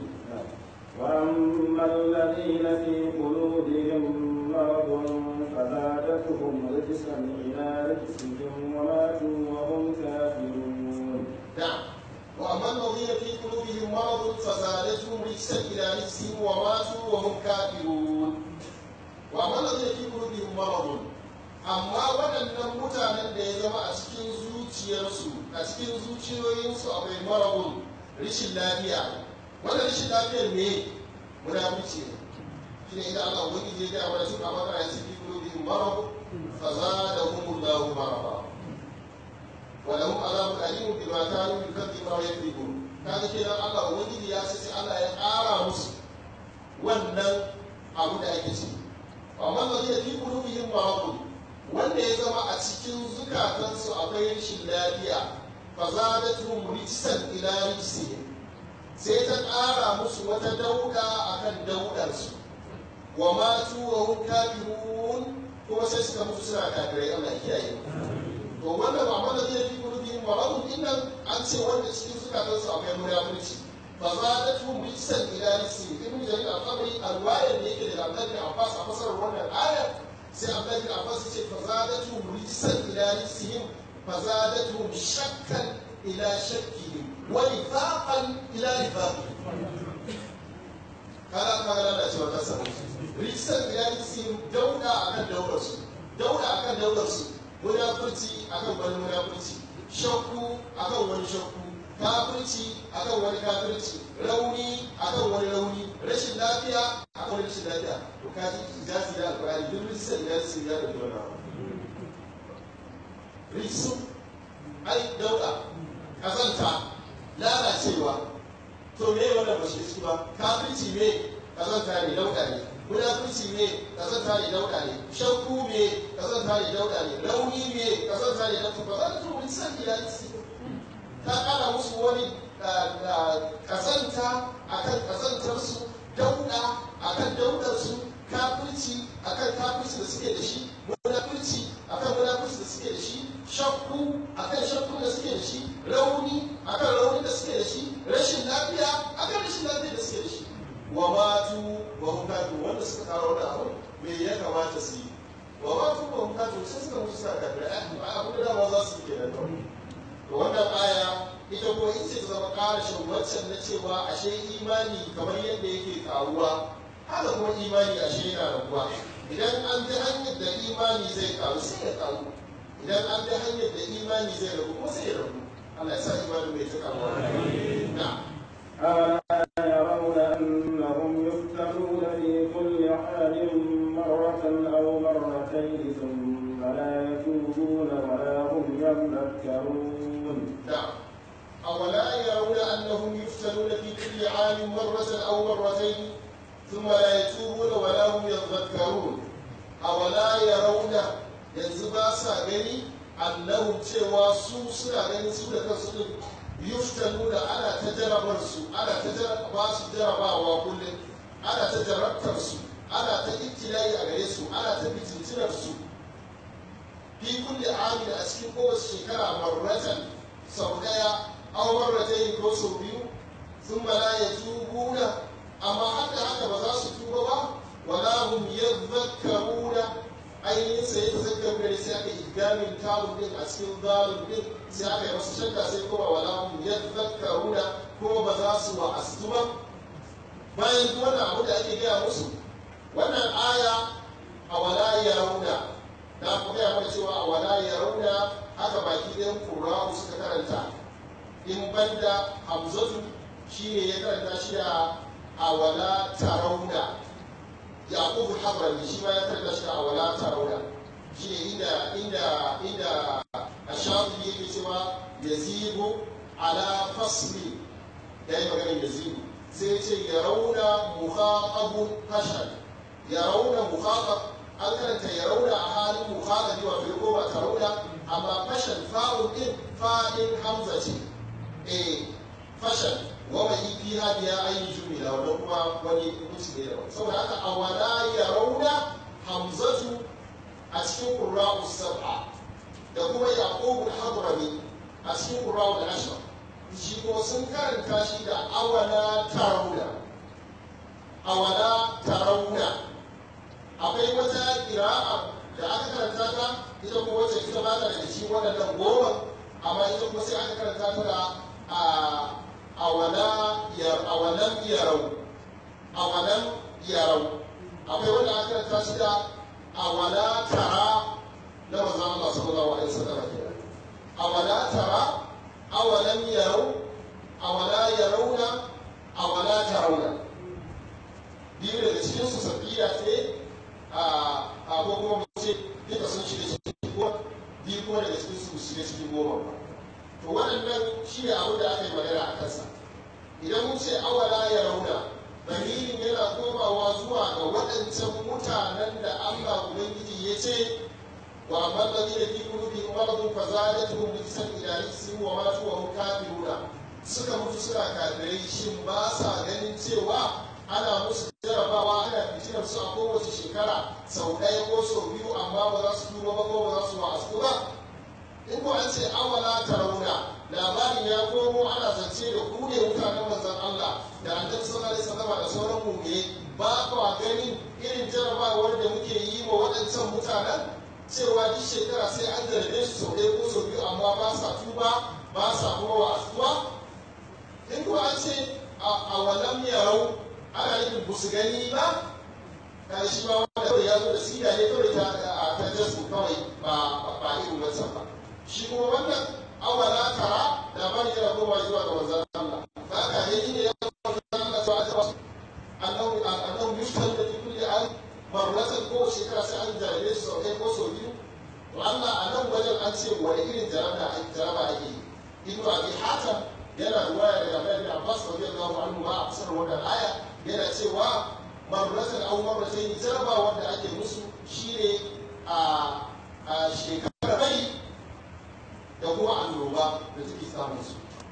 وأما الذين في قلوبهم مرض فزادتهم رجسا إلى رجسهم وماتوا وهم كافرون. نعم. وأما الذين في قلوبهم مرض فزادتهم رجسا إلى رجسهم وماتوا وهم كافرون. وأما الذين في قلوبهم مرض amma waɗannan mutanen da ya zama a cikin zuciyarsu a cikin zuciyoyinsu akwai marabun rishin lafiya wannan rashin lafiyar me munafurci ne shi ne idan Allah wani je ga wani suka maka ya ciki kulubihim marab fa zadahum Allahu maraba wa lahum azabun alim bima kanu yukadzibuna wa yakذibun kaga kenan Allah wani ya ce sai Allah ya ƙara musu wannan abu da ake ci amma da zai fi kulubihim marab wanda ya zama a cikin zukatansu akwai rashin lafiya fa zadatuhum rijsan ila rijsihim sai ta ƙara musu wata dauda a kan daudarsu wa matu wa hum kafirun kuma sai suka mutu suna kafirai Allah ya kiyaye to wannan ba mana zai fi qulubihim maradun dinnan an ce wanda cikin zukatansu akwai munafurci fa zadatu rijsan ila rijsi ibn jarir al-qabri al-wa'id da yake da Abdul Abbas a fasarar wannan aya sai Abdul Abbas ya ce fa zadatu rijsan ila rijsihim fa zadatu shakkan ila shakkihim ونفاقا الى نفاقهم kaga aka ga da cewa kasa rijistar iyalisi dauda akan daudar su dauda akan daudar su munafurci akan wani munafurci shakku akan wani shakku kafirci akan wani kafirci rauni akan wani rauni rashin lafiya akan wani rashin lafiya to kaji ijazi da alqur'ani duk rijistar iyalisi ya da dole rijisun ai dauda kazanta lalacewa to me wannan ba shi ba kafirci me kazanta ne dauda ne munafurci me kazanta ne dauda ne shakku me kazanta ne dauda ne rauni me kazanta ne dauda ba za ta wani san ila ta kara musu wani kazanta akan kazantarsu dauda akan daudarsu kafirci akan kafirci da suke da shi munafirci akan munafirci da suke da shi shakku akan shakku da suke da shi rauni akan rauni da suke da shi rashin lafiya akan rashin lafiya da suke da shi wa matu wa hum kafirun wanda suka karo da abu me ya kamata su yi wa matu wa hum kafirun sai suka mutu suna kafirai ai abu da dama za su yi kenan kawai to wannan aya ita ko ita ce ta zama karashin waccan na cewa ashe imani kamar yadda yake karuwa haka kuma imani ashe yana raguwa idan an bi hanyar da imani zai karu sai ya karu idan an bi hanyar da imani zai ragu kuma sai ya ragu Allah ya sa imani mai ta karuwa na ألا يرون أنهم يفتنون في كل حال مرة أو مرتين ثم لا يتوبون ولا هم يذكرون نعم أولا يرون أنهم يفتنون في كل عام مرة أو مرتين ثم لا يتوبون ولا هم يذكرون أولا يرون yanzu ba sa gani annahum cewa su suna ganin su da kansu din yuftanu da ana ta jarabar su ana ta jaraba su jarabawa kullum ana ta jarabtar su ana ta ibtilai a gare su ana ta fitintunar su fi kulli amin a cikin kowace shekara marratan sau daya aw marratayn ko sau biyu thumma la yatubuna amma haka haka ba za su tuba ba wala hum yadhakkaruna ainihin sai ta zakkaru da sai aka idgamin tabun din a cikin zalun din sai aka yi masu shakka sai kuma wala hum yadhakkaruna kuma ba za su wa'astu ba bayan duk wannan abu da ake gaya musu wannan aya a wala yarawna na kuma gaya mana cewa a wala yarawna haka baki ɗayan ƙura'u suka karanta in banda hamzatu shi ne ya karanta shi da a wala tarauna yaqubu habrani shi ma ya karanta shi da a wala tarauna shi ne inda inda inda ashafi yake cewa yazibu ala fasli ya yi maganin yazibu sai ya ce ya rauna muhaƙabun hashar ya rauna muhaƙab an karanta ya rauna a halin muhaƙabi wato ya koma ta rauna amma fashan fa'un din fa'in hamza ce eh fashan wa mai fi hadiya ayi jumila wannan kuma wani hukunci ne daban saboda haka a wala ya rauna hamzatu a cikin qurra'u sab'a da kuma yaqub al-hadrami a cikin qurra'u al-ashr shi ko sun karanta shi da awala tarawna awala tarawna akwai wata kira'a da aka karanta ta ita kuma wacce ita ba ta daga cikin waɗannan goma amma ita kuma sai aka karanta ta da awala awalam yarau awalam yarau akwai wanda aka karanta shi da awala tara na manzon Allah sallallahu alaihi wasallam kenan awala tara awalam yarau awala yarawna awala tarawna biyu daga cikin su sabiya ce a ko kuma mu ce duka sun shiga cikin goma biyu kuma daga cikin su shiga cikin goma ba to waɗannan shi ne abin da aka yi magana a kansa idan mun ce awala ya rauna dalilin yana komawa zuwa ga waɗancan mutanen da Allah Ubangiji ya ce wa amma ladina fi qulubihim maradun fazadatuhum rijsan ila rijsihim wa matu wa hum kafiruna suka mutu suna kafirai shin ba sa ganin cewa ana musu jarabawa ana fitinar su a kowace shekara sau ɗaya ko sau biyu amma ba za su tuba ba ko ba za su wa'azu ba in ko an ce awala tarauna labarin ya komo ana zance da ku ne mutanen manzon Allah da annabi sallallahu alaihi wasallam da sauran mu'mini ba kwa ganin irin jarabawar da muke yi wa waɗancan mutanen cewa duk shekara sai an jarabe su sau ɗaya ko sau biyu amma ba sa tuba ba sa kuma wa'azuwa in ko an ce a walam yarau ana nufin ba su gani ba kan shi ma wanda kawai ya zo da siga ne kawai ta a ta jasu kawai ba ba irin wancan ba shi kuma wannan awala tara da ban yana koma zuwa ga manzon Allah ba ka ne ne ya zo Allah ta ta wasu annahu annahu yushtal da kulli an marratan ko shekara sai an jarabe su sau ɗaya ko sau biyu to Allah a nan wajen an ce wani irin jaraba jaraba ake yi ibnu abi hatam yana ruwaya daga Abdullah bin Abbas radiyallahu anhu ma a fasar wannan aya yana cewa marratan aw marratayn jaraba wanda ake musu shine a a shekara bai da kuma annoba da take samun su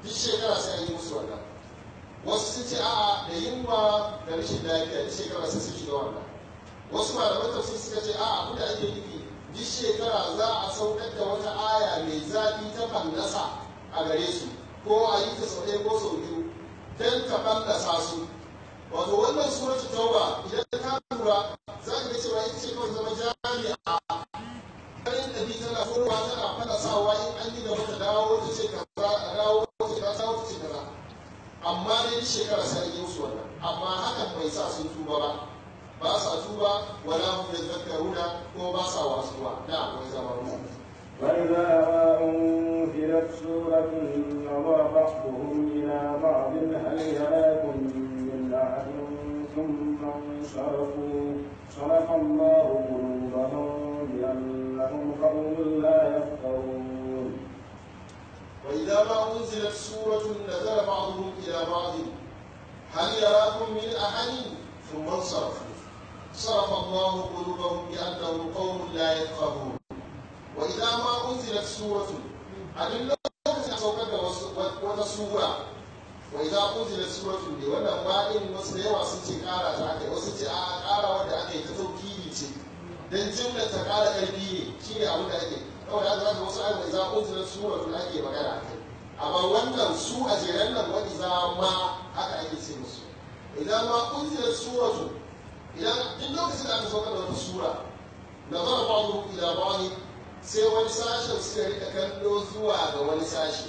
duk shekara sai an yi musu wannan wasu sun ce a'a da yunwa da rashin lafiya duk shekara sai sun shiga wannan wasu malaman tafsir suka ce a'a abin da ake nufi duk shekara za a saukar da wata aya mai zafi ta fallasa a gare su ko a yi ta sau ɗaya ko sau biyu don ta fallasa su wato wannan suratul tauba idan ka lura za ka ga cewa ita ce kawai zama jami'a ganin ɗabi tana furwa tana fallasawa in an yi gaba ta dawo ta ce kaza a dawo ta ce kaza ta ce kaza amma dai duk shekara sai an yi musu wannan amma hakan bai sa sun tuba ba ba sa tuba wala hum yadhakkaruna ko ba sa wasuwa da wai zama ruwa وإذا أنزلت سورة نظر بعضهم إلى بعض هل يراكم من أحد ثم انصرفوا صرف الله قلوبهم بأنهم قوم لا يفقهون وإذا ما أنزلت سورة نزل بعضهم إلى بعض هل يراكم من أحد ثم انصرفوا صرف الله قلوبهم بأنهم قوم لا يفقهون وإذا ما أنزلت سورة أدل سوكت وتسورة وإذا أنزلت سورة دي وانا باين wasu da yawa sun ce ƙara ta aka wasu ce a ƙara wanda aka yi ta taukiri ce dan jumla ta ƙara ƙarfi ne shine abin da ake kawai haka zaka wasu ayyuka idza unzilat suratun ake magana akai amma wannan su a jeren nan wa idza ma haka ake ce musu idan ma unzilat suratun idan duk lokacin da aka sauka da wata sura nazara ba'dhum ila ba'd sai wani sashen suka rika kallo zuwa ga wani sashi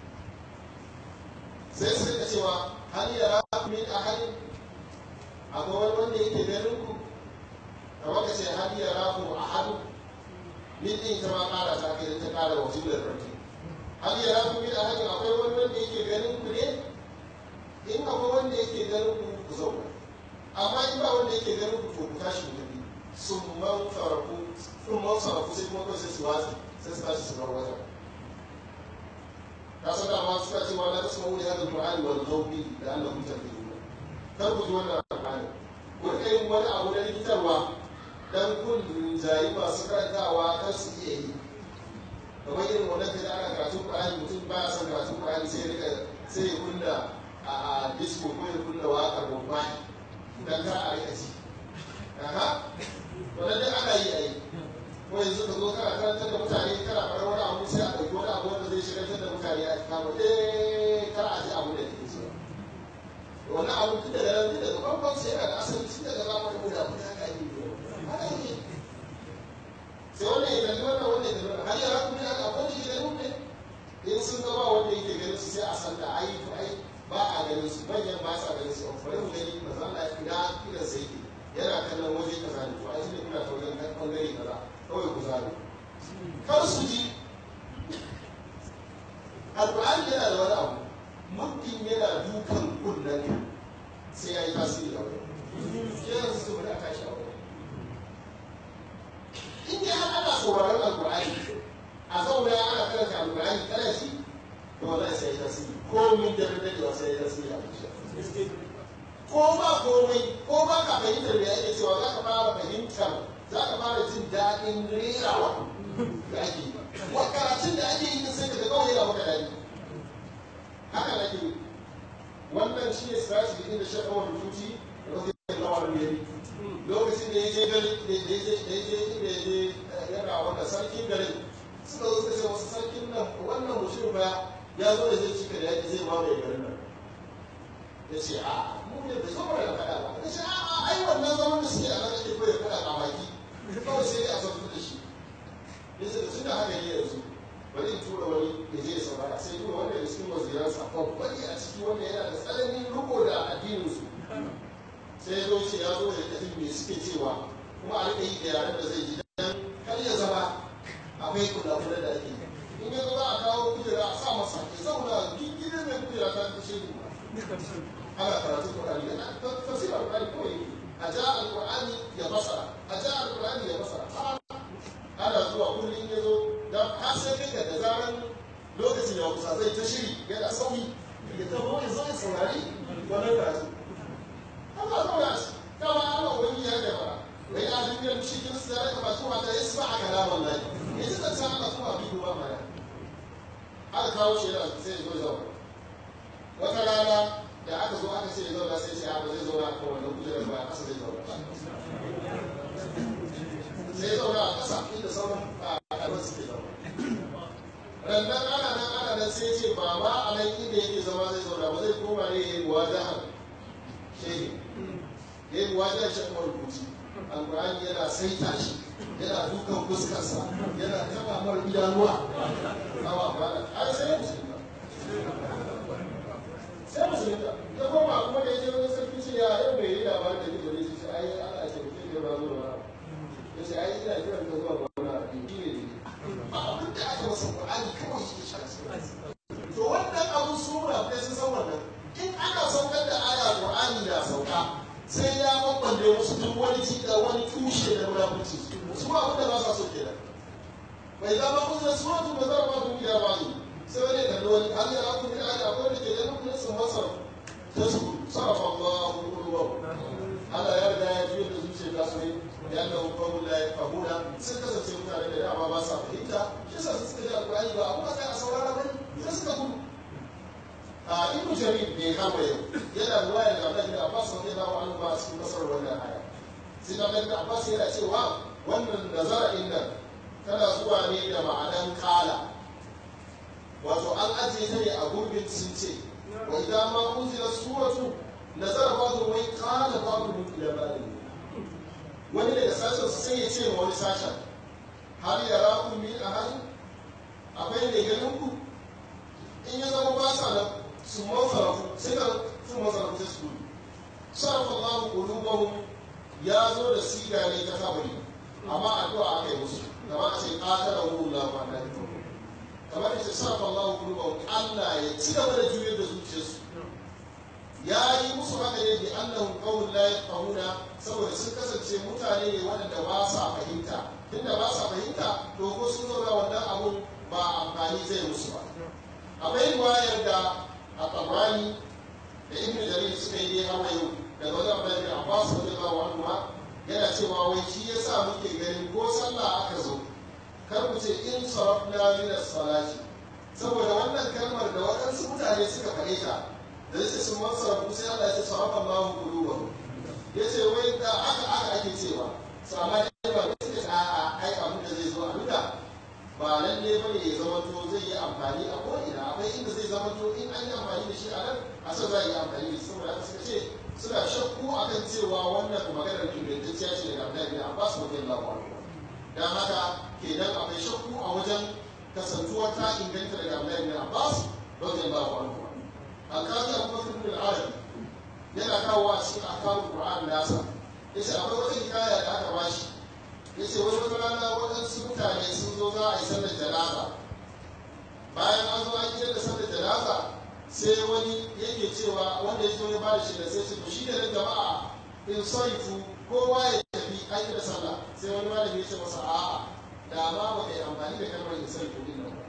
sai su rika cewa hal yara min ahadin akwai wani wanda yake ganin ku kamar ka ce hal yara ku ahadun min din ta ma kara ta kai ta kara wa jumlar farki hal yara ku min ahadin akwai wani wanda yake ganin ku ne in akwai wanda yake ganin ku ku zauna amma in ba wanda yake ganin ku to ku tashi ku tafi sun man faraku sun man faraku sai kuma kawai sai su watsi sai su tashi su bar wajen ka san dama suka ce wa la tasma'u li hadha al-qur'ani wal ghawbi la'allakum taflihun kar ku ji wannan alqur'ani ku rika yin wani abu na likitarwa dan kun jayi masu karantawa kar su iya yi kamar irin wannan kaji ana karatun qur'ani mutum baya son karatun qur'ani sai ya rika sai ya kunna a disco ko ya kunna waƙar bombay dan kar a rika ji aha wannan dai ana yi a yi ko yanzu ka zo kana karantar da mutane kana faɗar wani abu sai a ɗauki wani abu wanda zai shigantar da mutane a kama eh kar a ji abu da ke so wannan abu tun daga nan tun daga farkon sai yana da asali tun daga zamanin mu da mutane haka yi haka yi sai wannan ya kalli wannan wannan ya kalli wannan har yara kuma yana akwai da ke ganin ne in sun ga ba wanda yake ganin su sai a san da ai to ai ba a ganin su manyan ba sa ganin su bari mu gani ba za a ina idan sai ke yana kallon waje kaza ne to ai tunda kuna ta wajen bangare kaza kawai ku zaɓi kar su ji alƙur'ani yana da wani abu muddin yana dukan kunnen ka sai ya yi tasiri a wani ke yanzu su bari a tashi a wani in dai har ana sauraron alƙur'ani a zauna ana karanta alƙur'ani kana shi to wallahi sai ya yi tasiri komin da dadewa sai ya yi tasiri a zuciya ko ba komai ko ba ka fahimtar da ake cewa za ka fara fahimtar za ka fara jin daɗin rerawa da ake yi wa karatun da ake yi sai ka ga kawai yana maka daɗi haka nake yi wannan shi ne strategy din da shi kawai rubuci da wasu yin lawar ne lokacin da ya je gari da ya je da ya je da ya je yana wannan sarkin garin suka zo suka ce wasu sarkin nan wannan mutum ba ya zo da zai cika da yaƙi zai mamaye garin nan ya ce a mu ne bai zo mana da faɗa ba ya ce a a ai wannan zaman da suke a nan ake koyar faɗa a baki kawai sai dai a zartu da shi ya ce da tun da haka yi yanzu bari in tura wani ya je ya saurara sai tura wanda ya cikin waziransa babban a ciki wanda yana da tsananin riko da addininsu sai ya zo ce ya zo da kafin me suke cewa kuma a rika yi da yaren da zai ji dan kar ya zama akwai kula-kula da ake yi in ya zo za a kawo kujera a sa masa ya zauna gidan mai kujera ta ta shi ana karatu Qur'ani yana tafsir Qur'ani kawai a ja al-Qur'ani ya basara a ja al-Qur'ani ya basara ana zuwa kullum ya zo dan har sai kai da zaran lokacin da kusa zai ta shiri yana sauyi ya tafi ya zo ya saurari wannan karatu Allah zauna shi kama Allah wani ya da fara wai a duniyar cikin su da ka ba su mata ya saba a kalaman lahi ya ji zance Allah kuma bi duba mana aka kawo shi yana sai ya zo ya zauna ƙasa zai zauna sai zauna a ƙasa inda sauran ɗaliban suke zauna rannan ana nan ana nan sai ce ba ma a nan inda yake zama zai zauna ba zai koma ne ya yi muwajahan shehi ya yi muwajahan shi kuma rubuci alƙur'ani yana saita shi yana dukan fuskarsa yana taɓa mara idanuwa awa ba ai sai musulunta sai musulunta ya koma kuma da yake wani sarki ce ya yau bai yi labarin da yake bane ce ai ana ce mutum ne ba zo da wani ya ce ai ina kiran ka zuwa wani abu ne ne ba abin da aka masa Qur'ani kawai yake shi to wannan abu su munafikai sun san wannan in ana saukar da aya Qur'ani na sauka sai ya bambande musu duk wani cika wani tushe da munafurci su abin da ba sa so kenan bai zama kusa suratu ba zara ba ku gida ba ne sai wani kalli wani har yana ku gida da akwai da ke ganin kudin sun masar ta su sarrafa Allah ku ruwa Allah ya riga ya juya da zuciya ta su ne ya Allah ku kawo la ya fahuna sun kasance mutane da dama ba sa fahimta shi yasa su suka ji alƙur'ani ba abu sai a saurara bane sai suka gudu a ibnu jarir bai kama yau yana ruwaya da Allah da Abbas radiyallahu anhu ba cikin masar wannan aya sai da Allah Abbas yana cewa wannan nazara inda tana zuwa ne da ma'anan kala wato an ajiye ta ne a gurbin sun ce wa idan ma unzila suratu nazara ba'dhu wai qala ba'dhu ila ba'd wani daga sashen sai ya ce ma wani sashen hal yarakum min ahad akwai ne ganin ku in ya zama ba sa nan su masarafu sai ka sun masarafu sai su sarrafa Allahu qulubahum ya zo da siga ne ta kabari amma addu'a aka yi musu kamar a ce ƙatara wurin lafa na kamar ita sarrafa Allah kurba Allah ya ci gaba da juyar da zuciyarsu ya yi musu haka ne bi annahum qawlun la yafqahuna saboda sun kasance mutane ne waɗanda ba sa fahimta tunda ba sa fahimta to ko sun zauna wannan abun ba amfani zai musu ba akwai riwayar da a tabrani da ibn jarir suka yi dai hawa yau daga wajen abdullahi bin abbas radiyallahu anhu yana cewa wai shi ya sa muke ganin ko sallah aka zo kar mu ce in sarafna min as-salati saboda wannan kalmar da waɗansu mutane suka faɗe ta da yace sun man sarafu sai Allah ya ce sarafa Allahu qulubahum yace wai da aka aka ake cewa so amma dai ba suka ce a'a ai abin da zai zo a duka ba lalle bane ya zama to zai yi amfani a ko ina akwai inda zai zama to in an yi amfani da shi a nan a san za a yi amfani da shi saboda haka suka ce suna shakku akan cewa wannan maganar ingantacciya ce daga Abdullahi bin Abbas radiyallahu anhu dan haka kenan akwai shakku a wajen kasantuwar ta inganta daga Abdullahi bin Abbas radiyallahu anhu alƙali Abu Bakr bin al-Arabi yana kawo a cikin akalul Qur'an nasa yace akwai wata hikaya da aka bashi yace wani wata rana waɗansu mutane sun zo za a yi sallar janaza bayan an zo an yi da sallar janaza sai wani yake cewa wanda ya zo ya bada shi da sai ce to shi da jama'a in sarifu kowa ya tafi an yi da sallah sai wani malami ya ce masa a'a da ma ba ka yi amfani da kalmar in sarifu din nan ba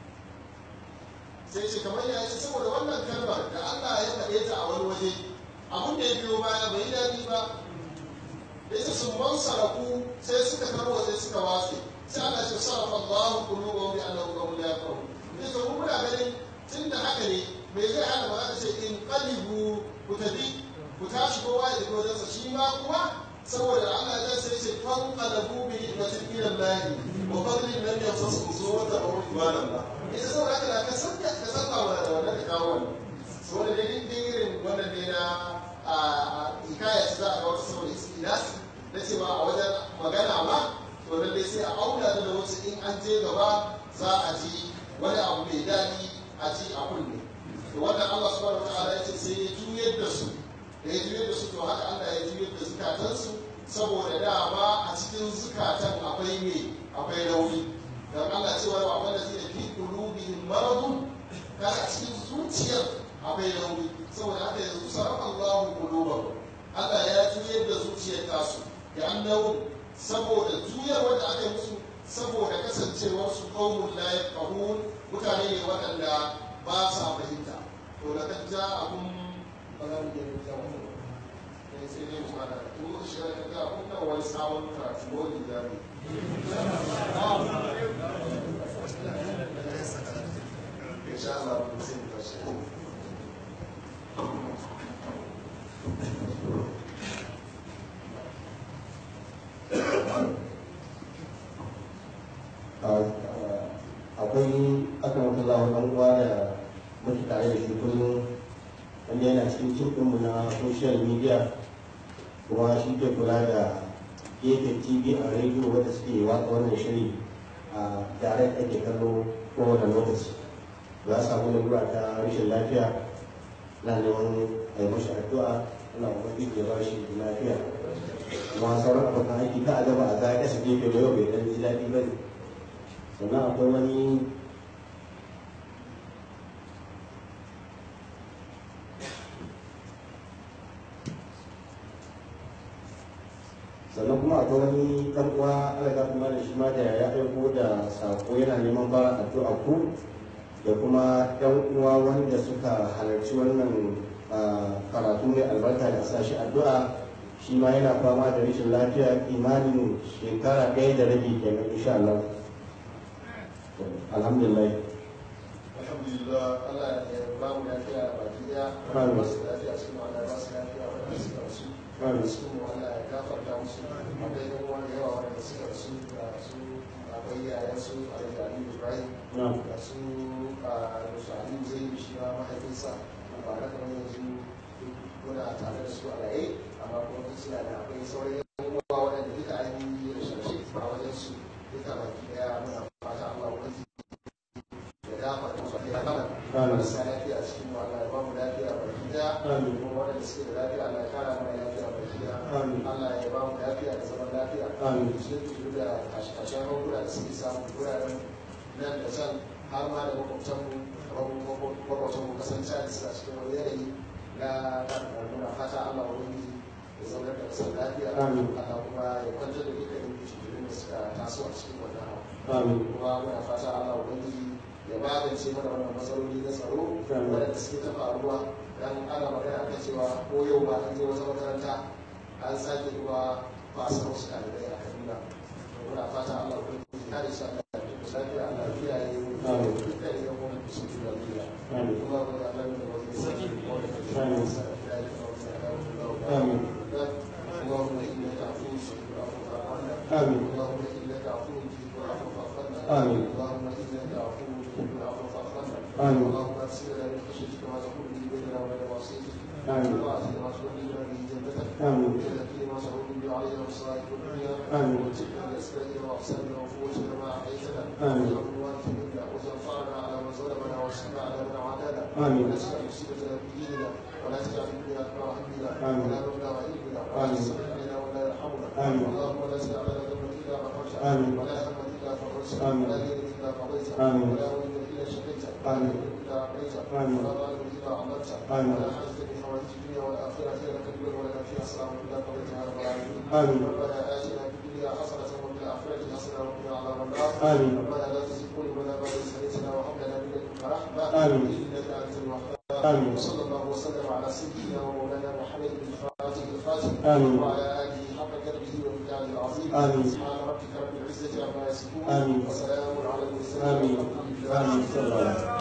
sai ce kamar ya ce saboda wannan kalmar da Allah ya faɗe ta a wani waje abin da ya biyo baya bai yi daɗi ba da ita sun man saraku sai suka karwa sai suka watse sai Allah ce sarafa Allahu qulubahum bi annahu qawlun la yafqahu ne to mun muna ganin tunda haka ne me zai hana ba za ka ce in qalibu ku tafi ku tashi kowa ya tafi wajensa shi ma kuwa saboda Allah ya sai ce fan qalabu bi ni'matin min Allah wa fadlin lam yamsasu suwata wa ibadallah ita saboda haka da ka san ka san ba da wannan da kawo wannan saboda dai din irin wannan ne na a hikaya za a ga wata saboda istinasi na cewa a wajen magana ma to lallai sai a auna da wasu in an je gaba za a ji wani abu mai daɗi a ji a kunne to wannan Allah subhanahu wataala ya ce sai ya juyar da su da ya juyar da su to haka Allah ya juyar da zukatansu saboda dama a cikin zukatan akwai me akwai rauni dan Allah cewa wa wanda zai fi qulubihim maradun kaga a cikin zuciyar akwai rauni saboda haka yanzu sarrafa Allahu qulubahum Allah ya juyar da zuciyar tasu ya annahu saboda juyar wanda aka yi musu saboda kasancewar su qaumun la yafqahun mutane ne waɗanda ba sa fahimta to da kan ja abun ba za mu gani ja mu ne sai dai mu fara to shi da ga abun nan wani sabon karatu wani jami insha Allah mun sai mu tashi social media kuma shi ke kula da gefen tv a rediyo wadda suke watsa wannan shiri a direct ake kallo kowane lokaci za a samu lalura ta rashin lafiya na neman a yi mashi addu'a ana ubangiji ya ba shi lafiya kuma sauran abokan aiki ka a gaba a ga kasa gefe ba yau bai dan ji daɗi ba ne sannan akwai wani sannan kuma akwai wani ɗan uwa alaga kuma da shi ma da ya aiko da sako yana neman bara addu'a ku da kuma ɗan uwa wanda suka halarci wannan karatu mai albarka da sa shi addu'a shi ma yana fama da rashin lafiya imanin shekara ɗaya da rabi kenan insha Allah alhamdulillah alhamdulillah Allah ya ba mu lafiya baki daya Amin. masu lafiya su ma Allah ya ba su lafiya wanda suka rasu Amin. su mu Allah ya gafarta musu akwai yan uwa da yawa wanda suka rasu da su akwai yayan su Alhaji Ali Ibrahim na'am da su a Musa Ali zai yi shi ma mahaifinsa ba na kamar yanzu muna tare da su a raye amma kuma duk suna da akwai sauran yan uwa waɗanda duka an yi rashin a wajen su duka baki daya muna fata Allah wani ya gafarta musu ya gama Amin. marasa lafiya a cikin mu Allah ya ba mu lafiya baki daya Amin. kuma waɗanda suke da lafiya Allah ya kara mana lafiya baki daya Amin. Allah ya ba mu lafiya da zaman lafiya Amin. su yi da kashe-kashen hankula da suke samun wuraren nan da can har ma da makwabtanmu makwabtanmu kasance da suna cikin wani yanayi na muna fata Allah wani ya zaunar da kasar lafiya Amin. Allah kuma ya kwantar da dukkanin cikin da suka taso a cikin wannan hawa amin kuma muna fata Allah ubangiji ya magance mana wannan matsaloli na tsaro Amin. waɗanda suke ta faruwa dan ana magana kan cewa ko yau ba an je wata makaranta an sake kuma fasa wasu ɗalibai a Kaduna To muna fata Allah ubangiji ya da shi Allah ya tuka lafiya Allah ya kiyaye mu Amin. dukkan yan uwan mu su da lafiya Amin. kuma mu da Allah ne wani sarki wanda ke da Amin. Amin. اللهم انك عفو تحب العفو فاعف عنا آمين. اللهم انك عفو تحب العفو فاعف عنا آمين. اللهم انك عفو تحب العفو فاعف عنا آمين. اللهم اغفر لنا من خشيتك ما تقول به بيننا وبين معصيتك آمين. ومن طاعتك ما تبلغنا به جنتك آمين. ومن اليقين ما تهون به علينا مصائب الدنيا آمين. ومتعنا باسمائنا واحساننا وقوتنا ما احييتنا آمين. واجعل الوارث منا وتنفعنا على من ظلمنا وانصرنا على من عادانا آمين. ولا تجعل مصيبتنا في ديننا ولا تجعل الدنيا اكبر همنا آمين. ولا مبلغ علمنا ولا آمين. تسلط علينا ولا يرحمنا آمين. اللهم لا تدع لنا ذنبا الا غفرته آمين. ولا هما الا فرجته آمين. ولا دينا الا قضيته آمين. ولا وليا الا شفيته ولا آمين. دينا الا اعطيته آمين. ولا ظالما الا عملته آمين. ولا حاجه من حوائج الدنيا والاخره لك الدنيا ولك فيها سلام الا قضيتها يا رب العالمين آمين. ربنا اتنا في الدنيا حسنه وفي الاخره حسنه وقنا عذاب النار آمين. ربنا لا تزغ قلوبنا بعد إذ هديتنا وهب لنا من لدنك رحمه آمين. انك انت الوهاب آمين. وصلى الله وسلم على سيدنا ومولانا محمد بن الفاتح الفاتح آمين. وعلى اله حق قدره ومقداره العظيم آمين. سبحان ربك رب العزه عما يصفون آمين. وسلام على المرسلين آمين. والحمد لله آمين. صلى الله عليه وسلم.